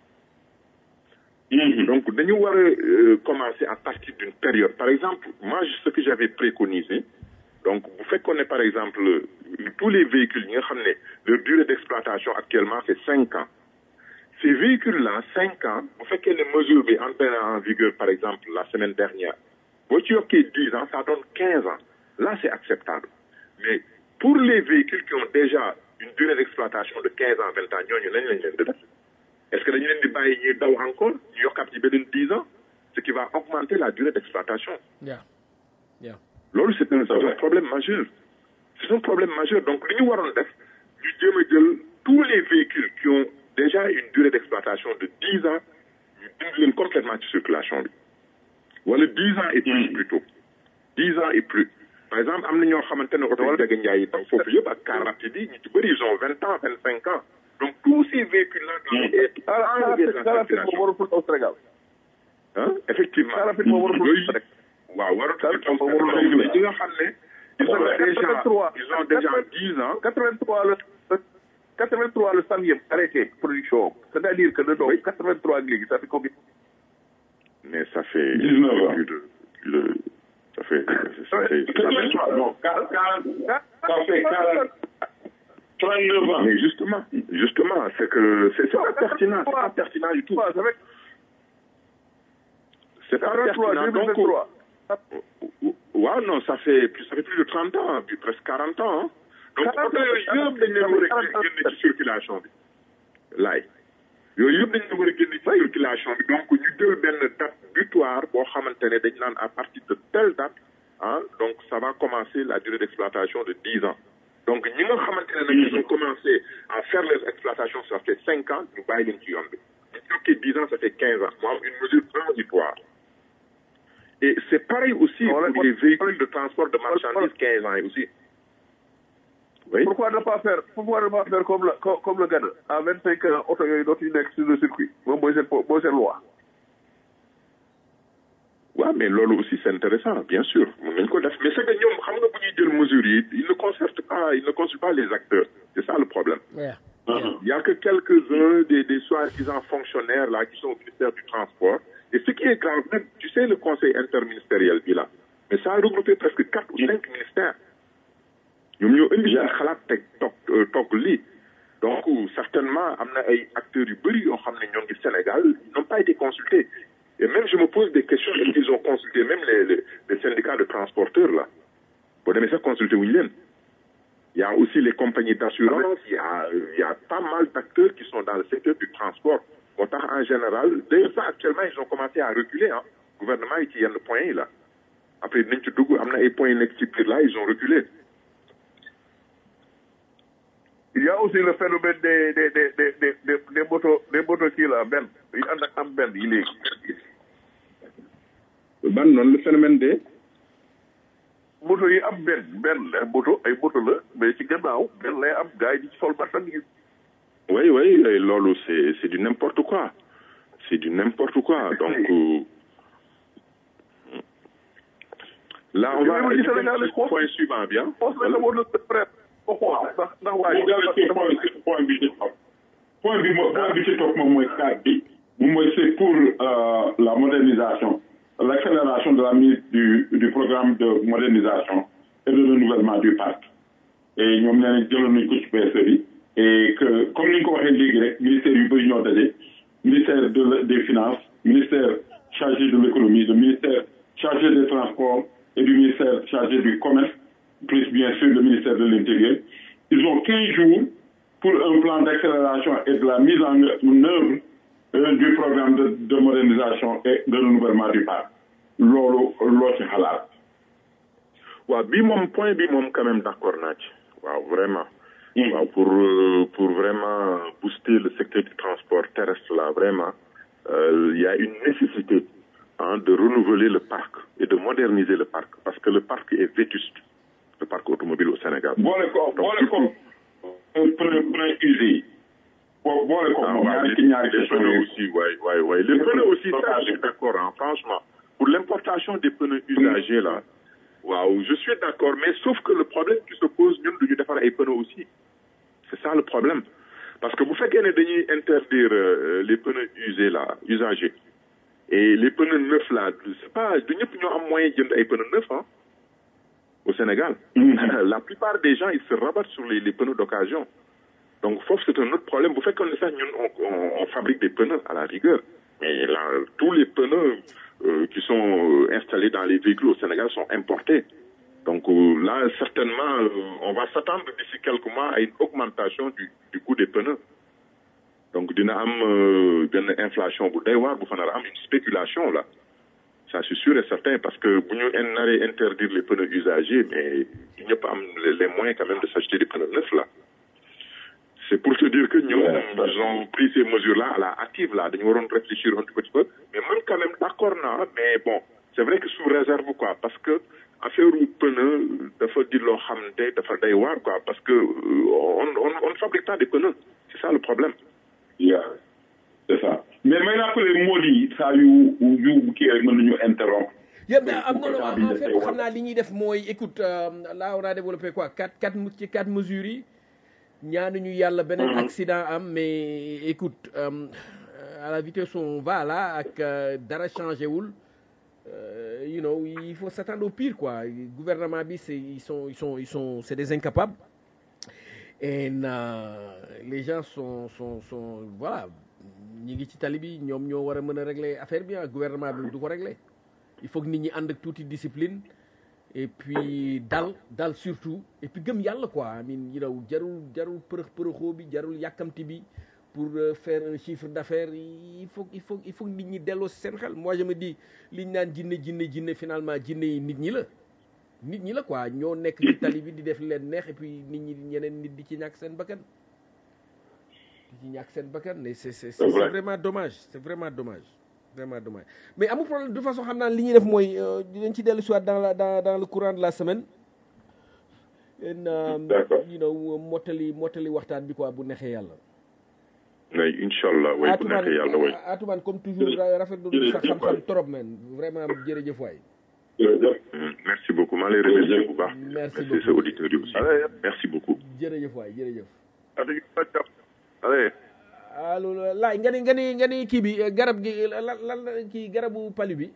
Donc, dañu war a euh, commencer à partir d'une période. Par exemple, moi, ce que j'avais préconisé, donc, vous faites qu'on est, par exemple, euh, tous les véhicules, ñi nga xam ne leur durée d'exploitation actuellement, c'est 5 ans. Ces véhicules-là, 5 ans, vous faites que les mesures bi entrées en vigueur, par exemple, la semaine dernière. Boo ci yokkee 10 ans, ça donne 15 ans. Là, c'est acceptable. Mais pour les véhicules qui ont déjà une durée d'exploitation de 15 ans, 20 ans, ñooñu nañ lañ leen di def. Est-ce que dañu leen di bàyyi ñuy daw encore ñu yokkaat ci beneen 10 ans ce qui va augmenter la durée d'exploitation Yeah. Yeah. loolu c'est un, c'est un problème majeur c'est un problème majeur donc li ñu waroon def ñu jéem a jël tous les véhicules qui ont déjà une durée d'exploitation de 10 ans ñu dindi leen complètement ci circulation bi wala 10 ans et plus plutôt 10 ans et plus par exemple am na ñoo xamante ne oto Ndiaga Ndiaye yi tam foofu yëpp ak car rapide yi ñu ci bëri ils ont 20 ans 25 ans donc tous ces véhicules-là doivent être enlevés de la car rapide circulation moom warul au Sénégal ah effectivement car rapide moom warul yooyu rek waaw warul car taw moom warul ñi nga xam ne ils ont déjà 83 ils ont déjà 10 ans 83 le 83 le centième arrêté production c'est-à-dire que de donc 83 ak léegi ça fait combien mais ça fait 19 ans. plus de plus de ça fait ça fait Non, 40, 40, ça fait 40, 39 ans. mais justement justement c'est que c'est c'est pas pertinent c'est pas pertinent du tout Ouais, ça fait c'est pas 43 pertinent donc 2023 waaw non ça fait plus ça fait plus de 30 ans puis presque 40 ans hein. donc 40 oto yooyu yëpp dañ leen war a génne ci circulation bi laay yooyu yëpp dañ leen war a génne ci circulation bi donc ñu jël benn date butoir boo xamante ne dañ naan à partir de telle date ah donc ça va commencer la durée d'exploitation de 10 ans donc ñi nga xamante ne nag ils ont commencé à faire les exploitations ça fait 5 ans ñu bàyyi leen ci yoon bi ñu yokkee 10 ans ça fait 15 ans mu am une mesure transitoire et c'est pareil aussi Voilà, pour les véhicules de transport de marchandises 15 ans aussi oui pourquoi ne pas faire pourquoi ne pas faire comme le comme, comme le Ghana à 25 ans oto yooyu dootuñu nekk sur le circuit moom mooy seen po- mooy seen loi waaw mais loolu aussi c'est intéressant bien sûr mën nañu ko def mais c'est que ñoom xam nga bu ñuy jël mesures yi ils ne concertent pas ils ne consultent pas les acteurs c'est ça le problème Yeah. il y a que quelques-uns des des soi-disant fonctionnaires là qui sont au ministère du transport et ce qui est grave même tu sais le conseil interministériel bi là mais ça a regroupé presque quatre ou cinq ministères ñoom ñoo indi seen xalaat teg toog toog lii donc certainement am na ay acteurs yu bëri yoo xam ne ñoo ngi Sénégal ils n'ont pas été consultés et même je me pose des questions est-ce qu'ils ont consulté même les les, les syndicats de transporteurs là boo demee sax consulté wuñu leen il y a aussi les compagnies d'assurance il y a il y a pas mal d'acteurs qui sont dans le secteur du transport moo tax en général d'ailleurs ça actuellement ils ont commencé à reculer ah gouvernement yi ci yenn points yi là après dinañ ci dugg am na ay points yu nekk ci biir là ils ont reculé il y a aussi le phénomène des des des des des des des motos des motos kii la benn yi ànd ak am benn yi léegi ban noonu le phénomène de moto yi am benn benn la moto ay moto la mais ci gannaaw benn lay am gars yi di ci sol marchandise oui oui et loolu c'est c'est du n'importe quoi c'est du n'importe quoi donc euh, là on va Mais aller vous dites Sénégal, au point suivant bien xoos nañ la moto de presse ko xool ndax ndax waa bu jàllee ci point point bi ci topp point bi mo point bi ci topp moom mooy cadre bi moom mooy c'est pour euh, la modernisation l'accélération de la mise du du programme de modernisation et de renouvellement du parc et ñoom nee nañ jëloon nañ ko ci PSE bi et que comme ni ñu ko waxee léegi rek ministère yu bëri ñoo daje ministère de la- des finances ministère chargé de l'économie le ministère chargé des transports et du ministère chargé du commerce plus bien sûr le ministère de l'Intérieur. Ils ont 15 jours pour un plan d'accélération et de la mise en œuvre euh, du programme de, de modernisation et de renouvellement du parc. Lolo, lolo ci xalaat. waaw bii moom point bi moom quand même d'accord naa ci waaw vraiment waaw pour euh, pour vraiment booster le secteur du transport terrestre là vraiment euh, il y a une nécessité hein, de renouveler le parc et de moderniser le parc parce que le parc est vétuste le parc automobile au Sénégal boole ko boole ko pneu pneu usé yi. Bo- boole ko Ah, moom ouais, ñaari les, ci ñaari les question pneus yooyu. aussi, ouais, ouais, ouais. Les Les pneus pneus aussi, ça, stockage. je suis d'accord, hein, franchement. Pour l'importation des pneus usagés, là, waouh, je suis d'accord, mais sauf que le problème qui se pose, nous, nous devons faire les pneus aussi. C'est ça le problème. Parce que vous faites qu'on est interdire euh, les pneus usés, là, usagés. Et les pneus neufs, là, c'est pas, nous avons moyen de des pneus neufs, hein, au Sénégal. La plupart des gens, ils se rabattent sur les, les pneus d'occasion. Donc, faut c'est un autre problème. Vous faites comme ça, nous, on, on, on fabrique des pneus à la rigueur. Mais là, tous les pneus euh, qui sont euh, installés dans les véhicules au Sénégal sont importés. Donc euh, là, certainement, euh, on va s'attendre d'ici quelques mois à une augmentation du, du coût des pneus. Donc, dina am euh, benn inflation bu doy waar bu fa nar a am une spéculation là. Ça c'est sûr et certain parce que bu ñu naree interdire les pneus usagés, mais ñëpp am les, les moyens quand même de s'acheter des pneus neufs là. C'est pour te dire que nous, ils ont pris ces mesures-là à la hâtive, là. Nous allons réfléchir un tout petit peu. Mais même quand même, d'accord, non, mais bon, c'est vrai que sous réserve, quoi, parce que, affaire ou pneu, dafa di lo xamante dafa day waar, quoi, parce que, euh, on, on, on ne fabrique pas des pneus. C'est ça le problème. Yeah. C'est ça. Mais may rappeler moo di saa yu yu kii rek mën nañu interrompre. yëpp mais am non non Pourquoi en bi fait dafay xam naa li ñuy def mooy écoute euh, là on a développé quoi quatre quatre mu- ci quatre mesures yi ñaanuñu yàlla beneen accident am mais écoute euh, à la vitesse où on va là ak euh, dara changé wul euh, you know il faut s'attendre au pire quoi gouvernement bi c'est ils sont ils sont ils sont c'est des incapables et euh, les gens sont sont sont voilà ñi ngi ci tali bi ñoom ñoo war a mën a régler affaire bi ah gouvernement bi du ko régler il faut que nit ñi ànd ak tuuti discipline et puis dal dal surtout et puis gëm yàlla quoi I mean you know jarul jarul përëx përëxoo bi jarul yàkkamti bi pour euh, faire un chiffre d'affaires il faut il faut il faut que nit ñi delloo si seen xel moi je me dis liñ naan jinne jinne jinne finalement jinne yi nit ñi la nit ñi la quoi ñoo nekk ci tali bi di def leen neex et puis nit ñi ñeneen nit di ci ñàkk seen bakkan di ci ñàkk seen bakkan mais c'est c'est c'est vrai. vraiment dommage c'est vraiment dommage vraiment dommage mais amul problème de toute façon xam naa li ñuy def mooy euh, dinañ ci dellu soit dans la dans dans le courant de la semaine en um, D'accord. you know mottali mottali waxtaan bi quoi bu neexee yàlla Mais Inch'Allah, oui, bu neexee yàlla, oui. Atuman comme toujours rafetlu sa xam-xam trop man vraiment jërëjëf waay Jërëjëf. Mm, Merci beaucoup. maa lay remercier bu baax. Merci Merci beaucoup. sa auditeurs yi aussi. Allez. Merci beaucoup. jërëjëf waay jërëjëf Allez, allez. allo laay nga ni nga ni nga ni kii bi eh, garab gi lan lan la kii garabu pali bi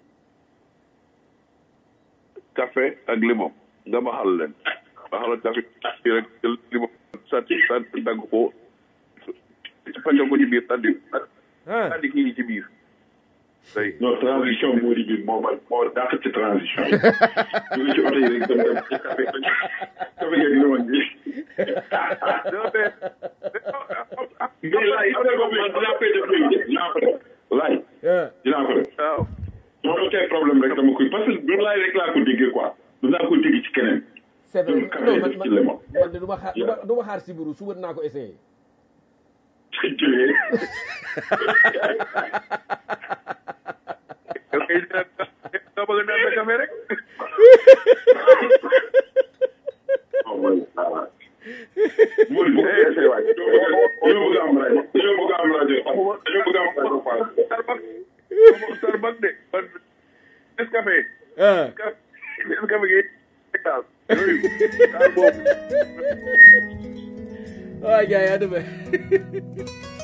café ak limon nga baxal leen baxal café kii rek jël limon sànni sànni dagg ko pàccal ko ci biir tànn ah tànn kii yi ci biir day non transition moo di bi moo ma moo dàq ci transition yi. ñu ngi ci oto yi rek dem dem ci café café geeg limon bi. non mais mais laay am na ko man dinaa koy def léegi dinaa ko def. laay ah dinaa ko def. waaw soo dootee problème rek dama koy parce que du laay rek laa ko déggee quoi. dinaa ko dégg ci keneen. c'est vrai Jël café non man def ci limon. man de du ma xaar du ma du ma xaar sibiru suba dinaa ko essayé jëlee yow kay nga bëgg a naan sa café rek oh man ah mooy bu ko essayé waay dañoo bëgg a am rajo dañoo bëgg a am rajo dañoo bëgg a am rajo Fass. Starbucks Starbucks de man Nescafé ah Nescafé gi daal yooyu daal boobu waay gars yi à demain